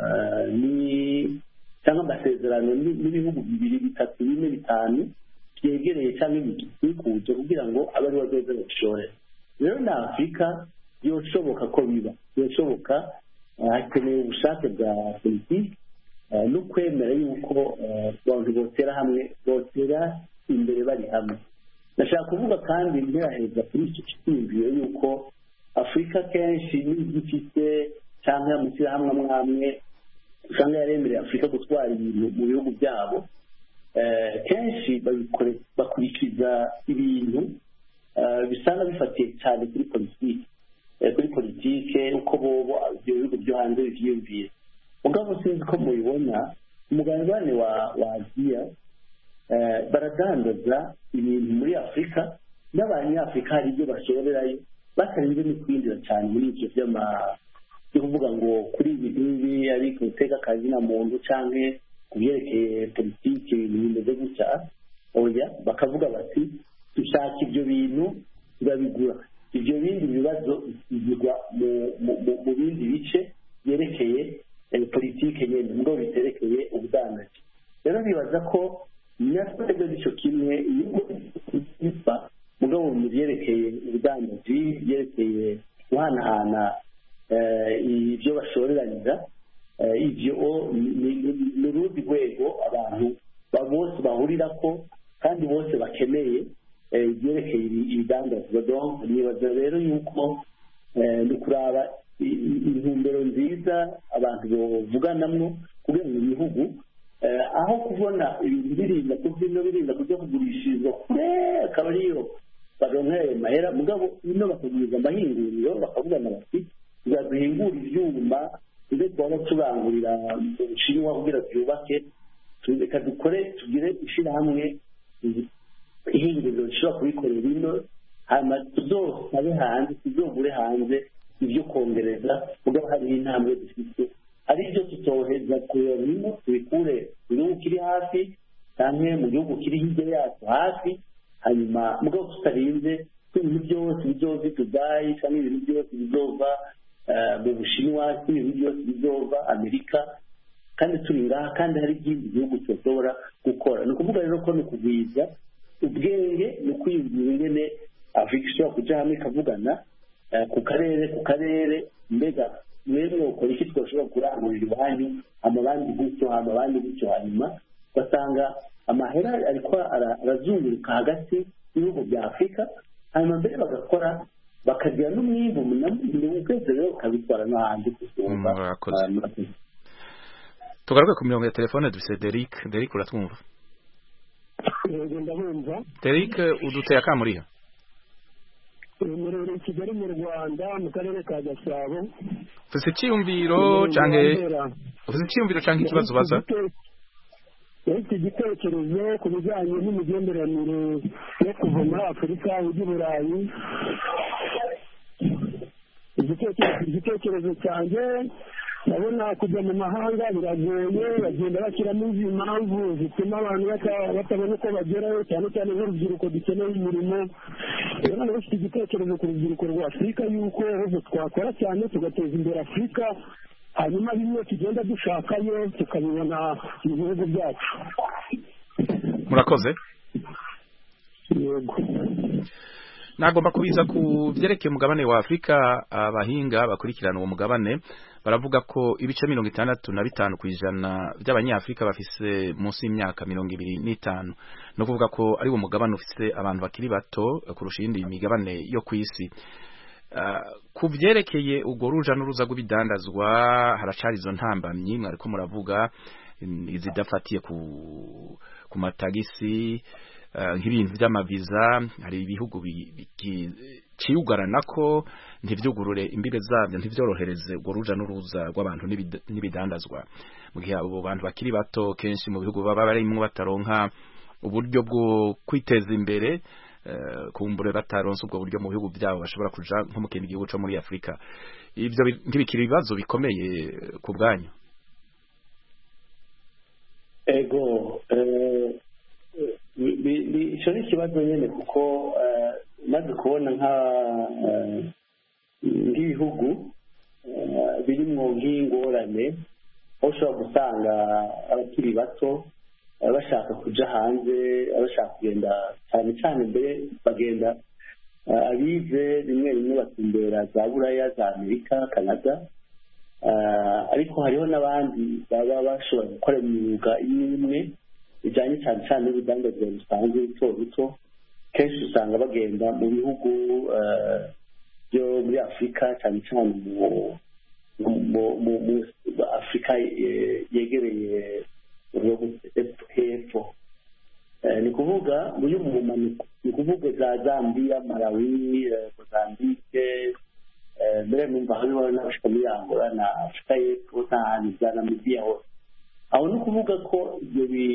cyangwa amasezerano n'ibihugu bibiri bitatu bine bitanu byegereye cyangwa bikikuje kugira ngo abe ari bazoze babishore rero na afurika byoshoboka ko biba byoshoboka hakeneye ubushake bwa politiki no kwemera yuko abantu botera hamwe botera imbere bari hamwe ndashaka kuvuga kandi ntiraheza kuri icyo cyiyumviro yuko afurika kenshi n'ibyo ifite cyangwa amashyirahamwe amwe amwe usanga yaremereye afurika gutwara ibintu mu bihugu byabo kenshi bakurikiza ibintu bisanga bifatiye cyane kuri politiki kuri politike uko bobo ibyo bihugu byo hanze bivyiyumvira mugabo sinzi ko mubibona umugabane wa wa aziya baradandaza ibintu muri afurika n'abanyafurika hari ibyo bashorerayo batarinze no kwinjira cyane muri ibyo by'ama byo kuvuga ngo kuri ibi ngibi ariko uteka akazi na muntu cyangwa ku byerekeye politiki ibintu bimeze gutya oya bakavuga bati dushaka ibyo bintu turabigura ibyo bindi bibazo bishyirwa mu bindi bice byerekeye politiki nyine ngo biterekeye ubudandaji rero bibaza ko natwebwe nicyo kimwe iyo biva mugabo mu byerekeye ubudandaji byerekeye guhanahana ibyo bashoreraniza ibyo ni urundi rwego abantu bose bahurira ko kandi bose bakeneye ibyerekeye ibidandazwa nibaza rero yuko ni ukuraba intumbero nziza abantu bavuganamo kugira ngo ibihugu aho kubona ibintu birinda kubyino birinda kujya kugurishirizwa kure akaba ariyo baronka ayo mahera mugabo ino bakaguriza amahinguriro bakavugana bati tuzaduhingura ivyuma tuze twaba turangurira mu bushinwa kugira twubake reka dukore tugire ishirahamwe ihinguriro rishobora kubikorera ino hanyuma tuzosabe hanze tuzogure hanze ibyo kongereza mugabo hariho intambwe dufite ari byo tutoheza kureba bino tubikure mu gihugu kiri hafi cyangwa mu gihugu kiri hirya yacu hafi hanyuma mugabo tutarinze ko ibintu byose bizova i dubayi cyangwa ibintu byose bizova mu bushinwa ibintu byose bizova amerika kandi turi ngaha kandi hari ikindi gihugu tudashobora gukora ni ukuvuga rero ko ni ukugwiza ubwenge ni ukwiyumvira ingene afurika ishobora kujya hamwe ikavugana ku karere ku karere mbega mwebwe ukora iki twashobora kurangurira iwanyu amabandi gutyo amabandi gutyo hanyuma ugasanga amahera ariko arazunguruka hagati y'ibihugu bya afurika hanyuma mbere bagakora bakagira n'umwimbu munini ukwezi rero bakabitwara no hanze gusumba tugaruke ku mirongo ya telefone dufite Derek Derek uratwumva yego ndabumva Derek uduteye akamuriha murere kigali mu rwanda mu karere ka gasabo ufite icyiyumviro cyangwa ufite icyiyumviro cyangwa ikibazo ubaza ufite igitekerezo ku bijyanye n'imigenderanire yo kuva muri afurika ujya i burayi igitekerezo cyanjye ndabona kujya mu mahanga biragoye bagenda bashyiramo izi mpamvu zituma abantu batabona uko bagerayo cyane cyane nk'urubyiruko dukeneye imirimo rero nawe ufite igitekerezo ku rubyiruko rwa afurika yuko ahubwo twakora cyane tugateza imbere afurika hanyuma bimwe tugenda dushakayo tukabibona mu bihugu byacu murakoze yego nagomba kubiza ku byerekeye umugabane wa afurika abahinga bakurikirana uwo mugabane baravuga ko ibice mirongo itandatu na bitanu ku ijana by'abanyafurika bafise munsi y'imyaka mirongo ibiri n'itanu ni ukuvuga ko ari uwo mugabane ufite abantu bakiri bato kurusha iyindi migabane yo ku isi ku byerekeye urwo ruja n'uruza rw'ibidandazwa haracari izo ntambamyi mwariko muravuga izidafatiye ku ku matagisi nk'ibintu by'amaviza hari ibihugu biciyugarana ko ntibyugurure imbibe zabyo ntibyorohereze urwo ruja n'uruza rw'abantu n'ibidandazwa mu gihe abo bantu bakiri bato kenshi mu bihugu baba barimo bataronka uburyo bwo kwiteza imbere kumbure bataronse ubwo buryo mu bihugu byabo bashobora kuja nko mu kindi gihugu cyo muri afurika ibyo ntibikiri ibibazo bikomeye ku bwanyu ego icyo ni ikibazo nyine kuko maze kubona nk'ibihugu birimo nk'ingorane aho ushobora gusanga abakiri bato bashaka kujya hanze bashaka kugenda cyane cyane mbere bagenda abize rimwe rimwe batumbera za buraya za amerika canada ariko hariho n'abandi baba bashobora gukora imyuga imwe imwe bijyanye cyane cyane n'urudandazwa rusanzwe ruto ruto kenshi usanga bagenda mu bihugu byo muri afurika cyane cyane mu afurika yegereye hepfo ni ukuvuga muri mu mpanuka ni ukuvuga za zambia malawi mozambique mbere numva hariho n'abashika muri angola na afurika y'epfo n'ahantu za namibiya hose aho ni ukuvuga ko ibyo bi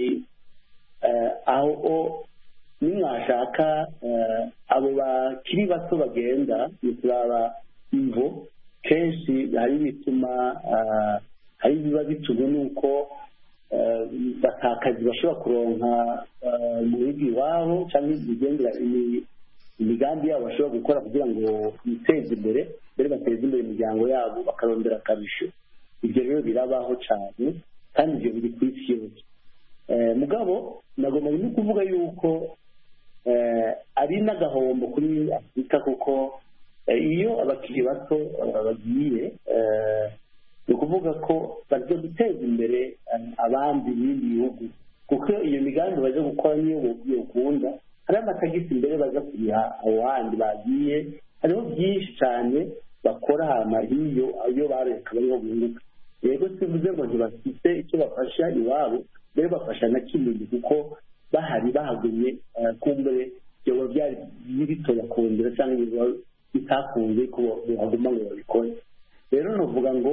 aho nimwashaka abo bakiri bato bagenda ni turaba imvo kenshi hari ibituma hari ibiba bitumwe n'uko batakazi bashobora kuronka mu bihugu iwabo cyangwa ibigendera imigambi yabo bashobora gukora kugira ngo biteze imbere mbere bateze imbere imiryango yabo bakarondera akarusho ibyo rero birabaho cyane kandi ibyo biri ku isi yose mugabo nagomba no kuvuga yuko ari n'agahombo kuri afurika kuko iyo abakiri bato bagiye ni ukuvuga ko bajya guteza imbere abandi b'ibindi bihugu kuko iyo migambi bajya gukora niyo ukunda hariho amatagisi imbere baza kuriha aho handi bagiye hariho byinshi cyane bakora ahantu hiyo iyo bareka bariho bunguka yego sivuze ngo ntibafite icyo bafasha iwabo mbere bafasha na kinini kuko bahari bahagumye kumbure byoba byari bitoya kongera cyangwa biba bitakunze ko baguma ngo babikore rero nuvuga ngo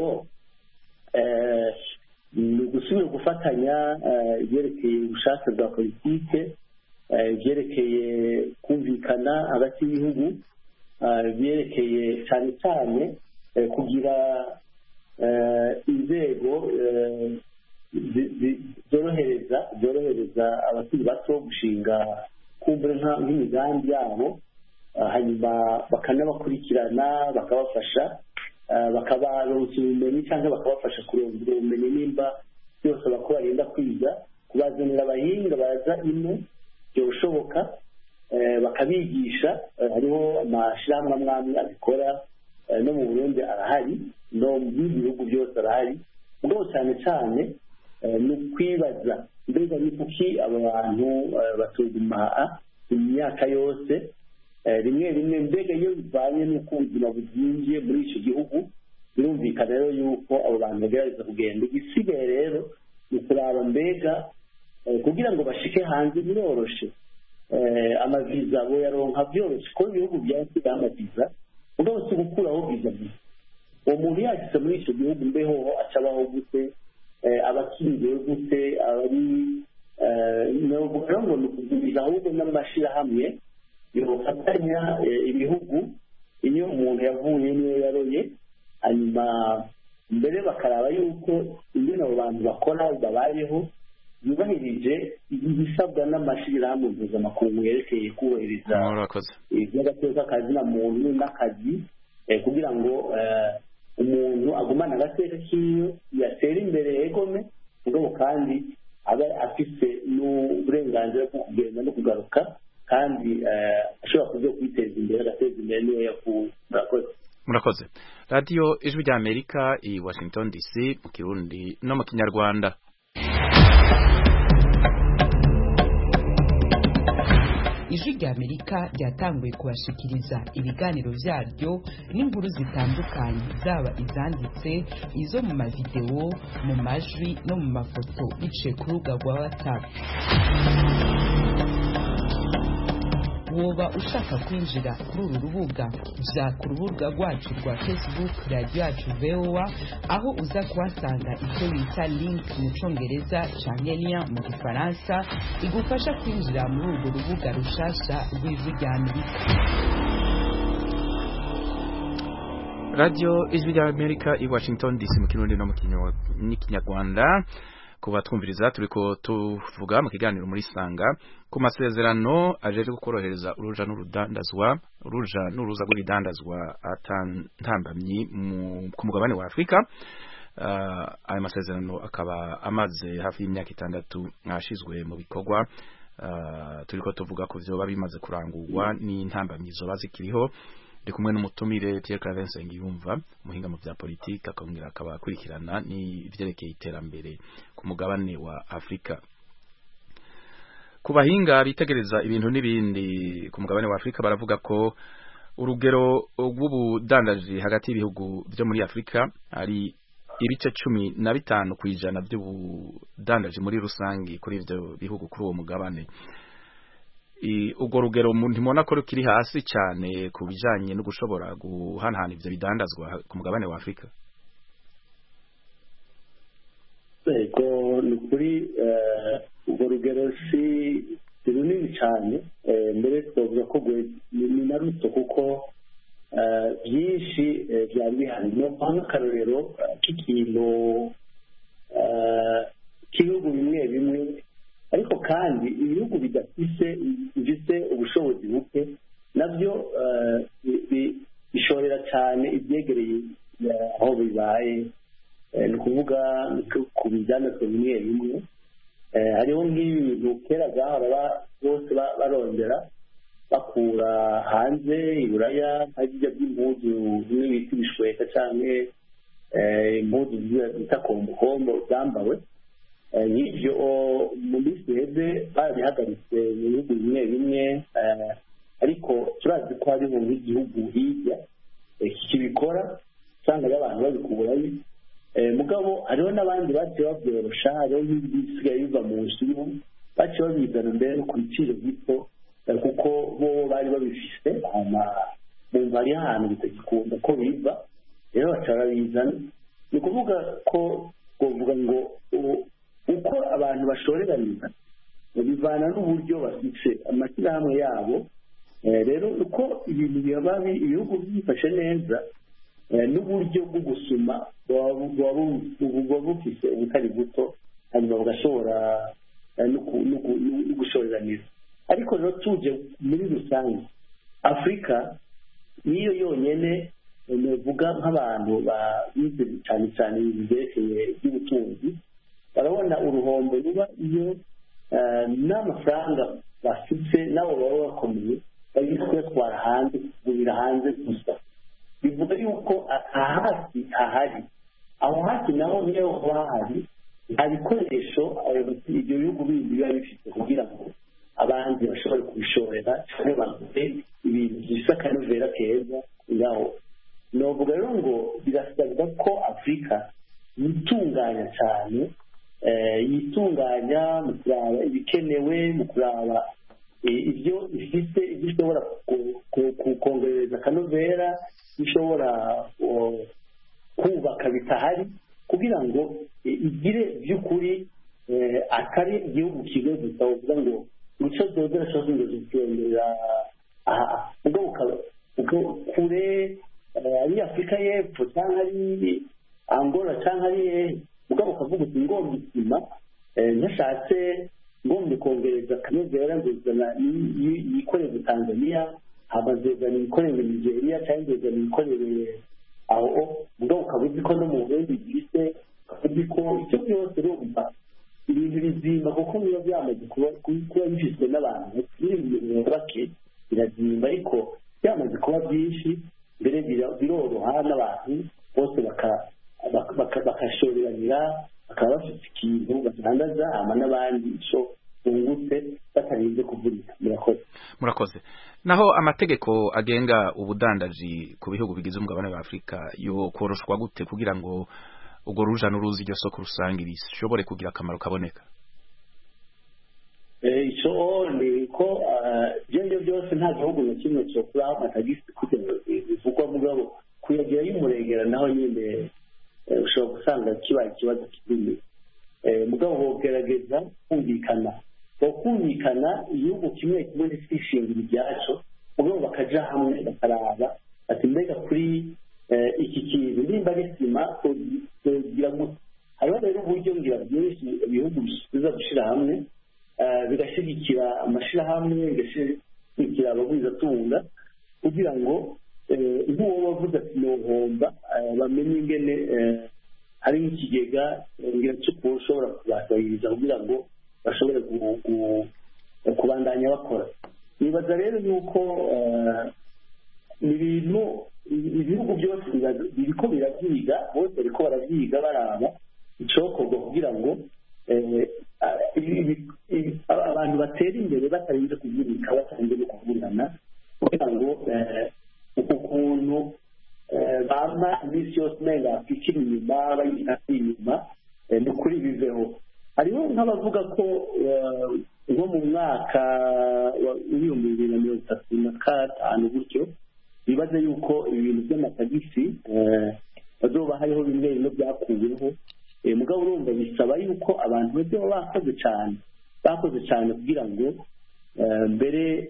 ni ugusubira gufatanya ibyerekeye ubushake bwa politike ibyerekeye kumvikana hagati y'ibihugu ibyerekeye cyane cyane kugira inzego zorohereza zorohereza abakiri bato gushinga kumva nk'imigambi yabo hanyuma bakanabakurikirana bakabafasha bakabaronsa ubumenyi cyangwa bakabafasha kurondera ubumenyi nimba byose bako barinda kwiga kubazanira abahinga baza ino byoshoboka bakabigisha hariho amashyirahamwe amwe amwe abikora no mu burundi arahari no mu bindi bihugu byose arahari ubwo cyane cyane ni ukwibaza mbega ni kuki aba bantu batuguma imyaka yose rimwe rimwe mbega iyo bivanye n'uko ubuzima buzingiye muri icyo gihugu birumvikana rero yuko abo bantu bagerageza kugenda igisigaye rero ni ukuraba mbega kugira ngo bashike hanze biroroshe amaviza boyaronka byoroshye kuko ibihugu byasigaye amaviza ubwo si gukuraho viza gusa uwo muntu yageze muri icyo gihugu mbeho acabaho gute abakingiwe gute abari ngo ni ukuguriza ahubwo n'amashyirahamwe yofatanya ibihugu iyo umuntu yavuye niyo yaroye hanyuma mbere bakaraba yuko ingene abo bantu bakora babayeho yubahirije ibisabwa n'amashyirahamwe mpuzamakungu yerekeye kubahiriza iby'agateka k'akazina muntu n'akazi kugira ngo umuntu agumane agateka k'iyo yatera imbere yegome mugabo kandi abe afite n'uburenganzira bwo kugenda no kugaruka kandi ashobora kuza kwiteza imbere agateza imbere niyo yavuye murakoze murakoze radiyo ijwi rya amerika i washington dc mu kirundi no mu kinyarwanda ijwi rya amerika ryatanguye kubashikiriza ibiganiro byaryo n'inkuru zitandukanye zaba izanditse izo mu mavidewo mu majwi no mu mafoto biciye ku rubuga rwa watsapu woba ushaka kwinjira kuri uru rubuga jya ku rubuga rwacu rwa facebook radiyo yacu voa aho uza kuhasanga icyo bita link mu cyongereza cyangwa liya mu gifaransa igufasha kwinjira muri urwo rubuga rushasha rw'ijwi rya amerika radiyo ijwi rya amerika i washington dc mu kirundi no mu kinyarwanda kuba twumviriza turi ko tuvuga mu kiganiro muri sanga ku masezerano ajeje korohereza uruja n'urudandazwa uruja n'uruza rw'ibidandazwa atantambamyi ku mugabane wa Afurika uh, ayo masezerano akaba amaze hafi y'imyaka itandatu ashizwe mu bikorwa uh, turi ko tuvuga ko vyoba bimaze kurangurwa n'intambamyi zoba zikiriho ndi kumwe n'umutumire Pierre Claver Nsengiyumva umuhinga mu bya politiki akongera akaba akurikirana n'ivyerekeye iterambere ku mugabane wa Afrika ku bahinga bitegereza ibintu n'ibindi ku mugabane wa Afrika baravuga ko urugero rw'ubudandaji hagati y'ibihugu byo muri Afrika ari ibice cumi na bitanu ku ijana by'ubudandaji muri rusange kuri ivyo bihugu kuri uwo mugabane ubwo rugero ntimubona ko rukiri hasi cyane ku bijyanye no gushobora guhanahana ibyo bidandazwa ku mugabane wa afurika yego ni ukuri urwo rugero si runini cyane mbere twavuga ko ni na ruto kuko byinshi byari bihari niyo mpamvu akarorero k'ikintu k'ibihugu bimwe bimwe ariko kandi ibihugu bidafise bifite ubushobozi buke nabyo bishorera cyane ibyegereye aho bibaye ni ukuvuga ku bijyandazwa bimwe bimwe hariho nk'ibintu kera byahora bose barondera bakura hanze iburaya nk'ibyo by'impuzu bimwe bita ibishweka cyangwa impuzu bita kombokombo zambawe nk'ibyo mu minsi iheze barabihagaritse mu bihugu bimwe bimwe ariko turazi ko hariho nk'igihugu hirya kibikora usanga abantu babikurayo mugabo hariho n'abandi baciye babyorosha hariho nk'ibisigaye biva mu nshimu baciye babizana mbere no ku biciro bito eh, kuko bo bari babifise hama bumva ari ahantu bitagikunda ko biva rero baca barabizana ni ukuvuga ko twavuga ngo u- uko abantu bashoreraniza bivana n'uburyo bafite amashyirahamwe yabo Eh, rero uko ibintu biba bi- ibihugu byifashe neza eh, n'uburyo bwo gusuma buba buba bu- buba bufise ubutari buto hanyuma bugashobora eh, no ku- no ku- no gushoreraniza ariko rero tuje muri rusange afurika niyo yonyine navuga nk'abantu bize cyane cyane ibintu byerekeye iby'ubutunzi barabona uruhombo ruba iyo eh, n'amafaranga bafite nabo baba bakomeye bari kuyatwara hanze kugurira hanze gusa bivuga yuko aha hasi hahari aho hasi naho niyo haba hahari nta bikoresho abayobozi ibyo bihugu bindi biba bifite kugira ngo abandi bashobore kubishorera cyangwa bagure ibintu bisa akanovera keza ngaho novuga rero ngo birasabwa ko afurika yitunganya cyane eh, yitunganya mu kuraba ibikenewe mu kuraba eh, ibyo ifite ibyo ishobora ku- ku- ku- kongereza akanovera ibyo ishobora oh, kubaka bitahari kugira ngo eh, igire by'ukuri eh, atari igihugu kimwe gusa uvuga ngo muco dodora cyangwa ngo zitembera aha ubwo bukaba ubwo kure eh, ari afurika y'epfo cyangwa ari angola cyangwa ari hehe ubwo ukavuga uti ngomba isima eh, ntashatse ngomba kongereza akanovera nguzana yikoreze tanzania hamazezana ibikorere nigeria cyangwa ngezana ibikorere aho ubwo ukaba uzi ko no mu burundi bwise ukaba uzi ko icyo byose urumva ibintu bizimba kuko biba byamaze kuba kuba bifitwe n'abantu n'ibintu bake birazimba ariko byamaze kuba byinshi mbere bira- biroroha n'abantu bose baka- baka- baka- bakashoreranira bakaba bafite ikintu batangaza hama n'abandi ico bungutse batarinze kuvunika murakoze murakoze naho amategeko agenga ubudandaji ku bihugu bigize umugabane wa Afurika yo koroshwa gute kugira ngo ubwo ruja n'uruzi iryo soko rusange bishobore kugira akamaro kaboneka Eh, ico ni ko eh, ibyo ngibyo byose nta gihugu na kimwe cyokuraho amatagisi kugira ngo bivugwa mugabo kuyagira y'umurengera naho nyine eh, ushobora gusanga kibaye ikibazo kinini Eh, mugabo bogerageza kumvikana bokumvikana igihugu kimwe kimwe ntikishingira ibyaco mugabo bakaja hamwe bakaraba ati mbega kuri eh, iki kintu nimba ari sima togira gute hariho rero uburyo ngira byinshi ibihugu biza gushira hamwe eh, bigashyigikira amashyirahamwe bigashyigikira abagwizatunga kugira ngo eh, nk'uwo wavuze ati nohomba eh, bamenye ingene eh, hari nk'ikigega eh, ngira cy'uko ushobora kubasabiriza kugira ngo bashobore gu- gu- kubandanya bakora nibaza rero yuko eh, ni ibintu ibihugu byose bira- biriko birabyiga bose bariko barabyiga baraba icokorwa kugira ngo eh, a- ibi- ibi- abantu batera imbere batarinze kuvunika batarinze no kuvunana kugira ngo eh, uku kuntu eh, bama iminsi yose umenga bakikira inyuma bayita inyuma eh, ni ukuri biveho hariho nk'abavuga ko eh, nko mu mwaka wa- w'ibihumbi bibiri na mirongo itatu na gatanu gutyo bibaze yuko ibintu by'amatagisi eh, bazoba hariho bimwe bimwe byakuweho Eh, mugabo urumva bisaba yuko abantu bajya baba bakoze cyane bakoze cyane kugira ngo eh, mbere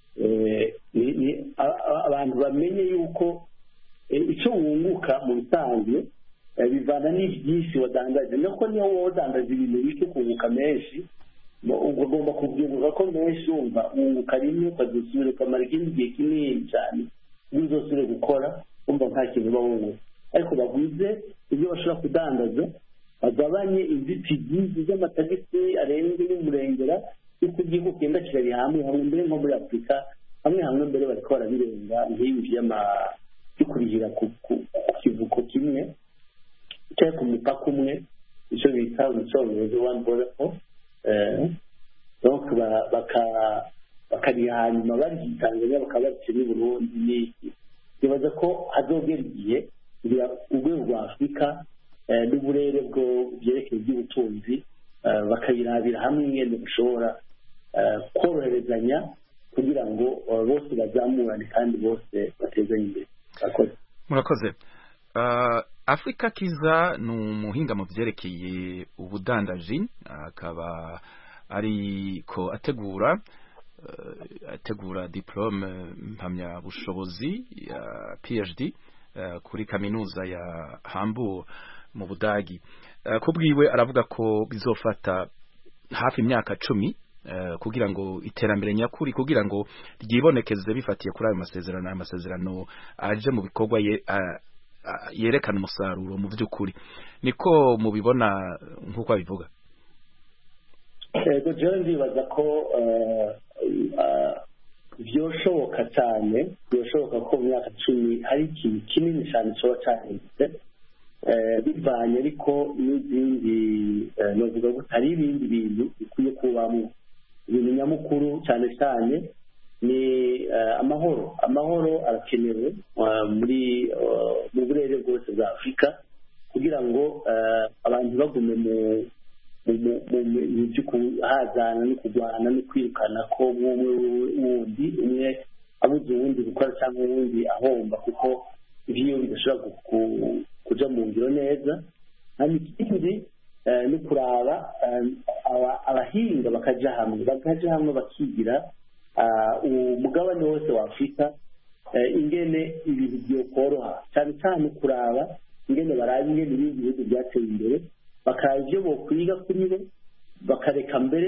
eh, ni- ni- a- a- abantu bamenye yuko eh, icyo wunguka mu bisanzwe eh, bivana n'ibyinshi wadandaje nuko niyo wowe wadandaje ibintu bike ukunguka menshi mo- ubwo ugomba kubyunguka ko menshi wumva wunguka rimwe ukazisubira ukamara ikindi gihe kinini cyane iyo uzosubire gukora wumva nta kintu uba wunguka ariko bagwize ibyo bashobora kudandaza bagabanye inzitizi z'amatagisi arenze y'umurengera y'uko igihugu kigenda kirari hamwe hamwe mbere nko muri afurika hamwe hamwe mbere bariko barabirenga nk'ibi by'ama- byo kurihira ku ku- ku kivuko kimwe cyangwa ku mupaka umwe icyo bita mu cyongereza one border post eh, donc ba- baka- bakariha hanyuma bari tanzania bakaba baciye n'i burundi n'iki bibaza ko hazogera igihe kugira urwego rwa afurika eh, n'uburere bwo byerekeye iby'ubutunzi eh, bakayirabira hamwe ingene bashobora eh, koroherezanya kugira ngo uh, bose bazamurane kandi bose batezanye imbere murakoze murakoze uh, Afrika Kiza ni umuhinga mu byerekeye ubudandaji akaba ariko ategura uh, ategura diplome mpamyabushobozi ya PhD uh, kuri kaminuza ya Hamburg mu Budagi uh, kubwiwe aravuga ko bizofata hafi imyaka cumi uh, kugira ngo iterambere nyakuri kugira ngo ryibonekeze bifatiye kuri ayo masezerano ayo masezerano aje mu bikorwa ye, uh, yerekana umusaruro mu by'ukuri niko mubibona nk'uko abivuga yego jewe ndibaza ko byoshoboka cyane byoshoboka ko mu myaka cumi hari ikintu kinini cyane kiba cyahindutse bivanye ariko n'izindi novuga ko hari ibindi bintu bikwiye kubamo ibintu nyamukuru cyane cyane ni amahoro amahoro arakenewe muri mu burere bwose bwa afurika kugira ngo abantu bagume mu mu byo kuhazana no kurwana no kwirukana ko umwe wundi umwe abuze uwundi gukora cyangwa uwundi ahomba kuko ibyo bidashobora kuja mu ngiro neza hanyuma ikindi ni kuraba abahinga bakaja hamwe bakaja hamwe bakigira umugabane wose wa afurika ingene ibintu byokoroha cyane cyane kuraba ingene baraba ingene ibindi bihugu byateye imbere bakaraba ibyo bokwiga kuri bo bakareka mbere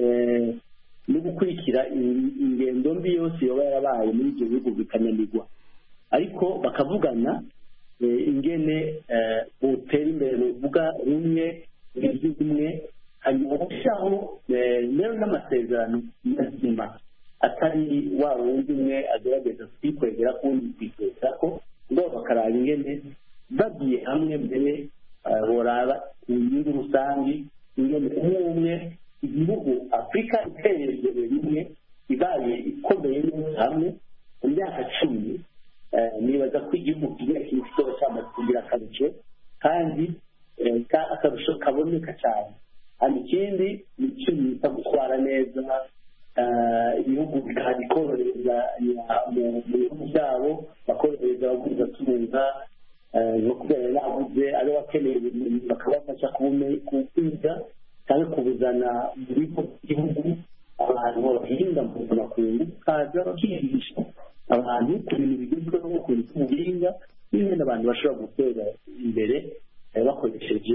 no gukurikira ingendo mbi yose yoba yarabaye muri ibyo bihugu bikananirwa ariko bakavugana ingene butera imbere buvuga rumwe ibyo bimwe hanyuma gushyiraho rero n'amasezerano mazima atari wa wundi umwe agerageza kwikwegera kundi kwikwegera ko ngo bakaraba ingene bagiye hamwe mbere boraba ku nyungu rusange ingene umwe umwe igihugu afurika iteye imbere rimwe ibaye ikomeye neza hamwe mu myaka cumi nibaza ko igihugu kigira ikintu kizoba cyamaze kugira akarusho kandi akarusho kaboneka cyane hanyuma ikindi ni icyo bita gutwara neza ibihugu bikorohereza mu bihugu byabo bakorohereza abaguzi tunga no kubera nabuze ari bakeneye ubumenyi bakabafasha kubwiga cyangwa kubuzana mu bigo by'igihugu abantu bahinga mu makungu kaza bakigisha abantu ku bintu bigezweho ku bintu by'ubuhinga n'ibindi abantu bashobora gutera imbere bakoresheje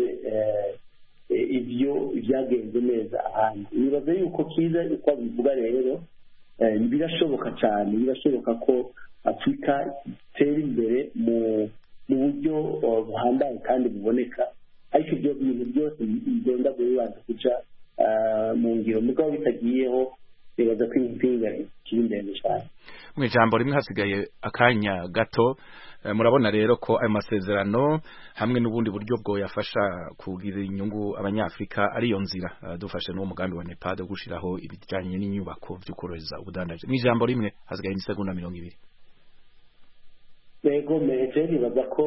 ibyo byagenze neza ahandi nibaza yuko kiza uko bivuga rero birashoboka cyane birashoboka ko afurika itera imbere mu mu buryo buhambaye kandi buboneka ariko ibyo bintu byose bigenda bibanza guca mu ngiro mugabo bitagiyeho nibaza ko impinga ikiri ndende cyane mu ijambo rimwe hasigaye akanya gato murabona rero ko ayo masezerano hamwe n'ubundi buryo bwo yafasha kugira inyungu abanyafurika ariyo nzira dufashe n'uwo mugambi wa nepad wo gushyiraho ibijyanye n'inyubako byo korohereza ubudandaji mu ijambo rimwe hasigaye imisegonda mirongo ibiri yego meje nibaza ko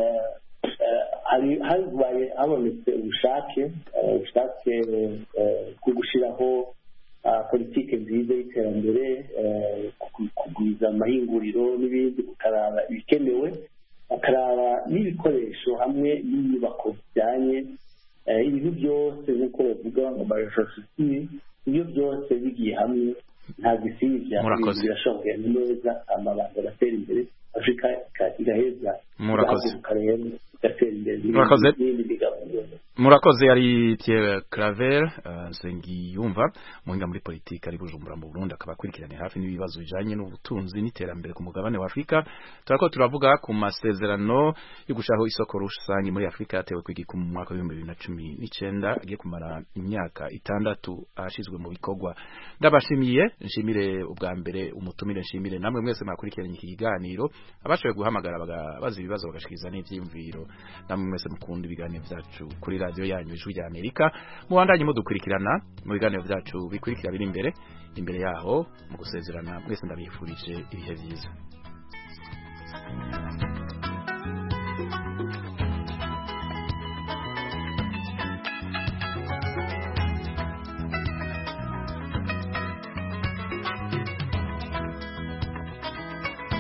habaye habonetse ubushake ubushake bwo gushyiraho politiki nziza y'iterambere kugwiza amahinguriro n'ibindi ukaraba ibikenewe bakaraba n'ibikoresho hamwe n'inyubako bijyanye ibintu byose nk'uko bavuga ngo marefositiri ibyo byose bigiye hamwe nta gisibya birashoboye neza amabanga agatera imbere afurika igaheza murakoze igatera imbere murakoze n'ibindi bigabanira murakoze yari Pierre Claver Nsengiyumva muhinga muri politiki ari Bujumbura mu Burundi akaba akurikiranye hafi n'ibibazo bijanye n'ubutunzi n'iterambere ku mugabane wa Afrika turako turavuga ku masezerano yo gushaho isoko rusange muri Afrika yatewe kwigika mu mwaka wa 2019 agiye kumara imyaka itandatu ashizwe mu bikorwa ndabashimiye nshimire ubwa mbere umutumire nshimire namwe mwese mwakurikiranye iki kiganiro abashoboye guhamagara bagabaza ibibazo bagashikiriza n'ivyimviro namwe mwese mukunda ibiganiro vyacu kuri radio yanyu ijwi rya Amerika mubandanye mudukurikirana mu biganiro vyacu bikurikira biri imbere imbere yaho mu gusezerana mwese ndabifurije ibihe byiza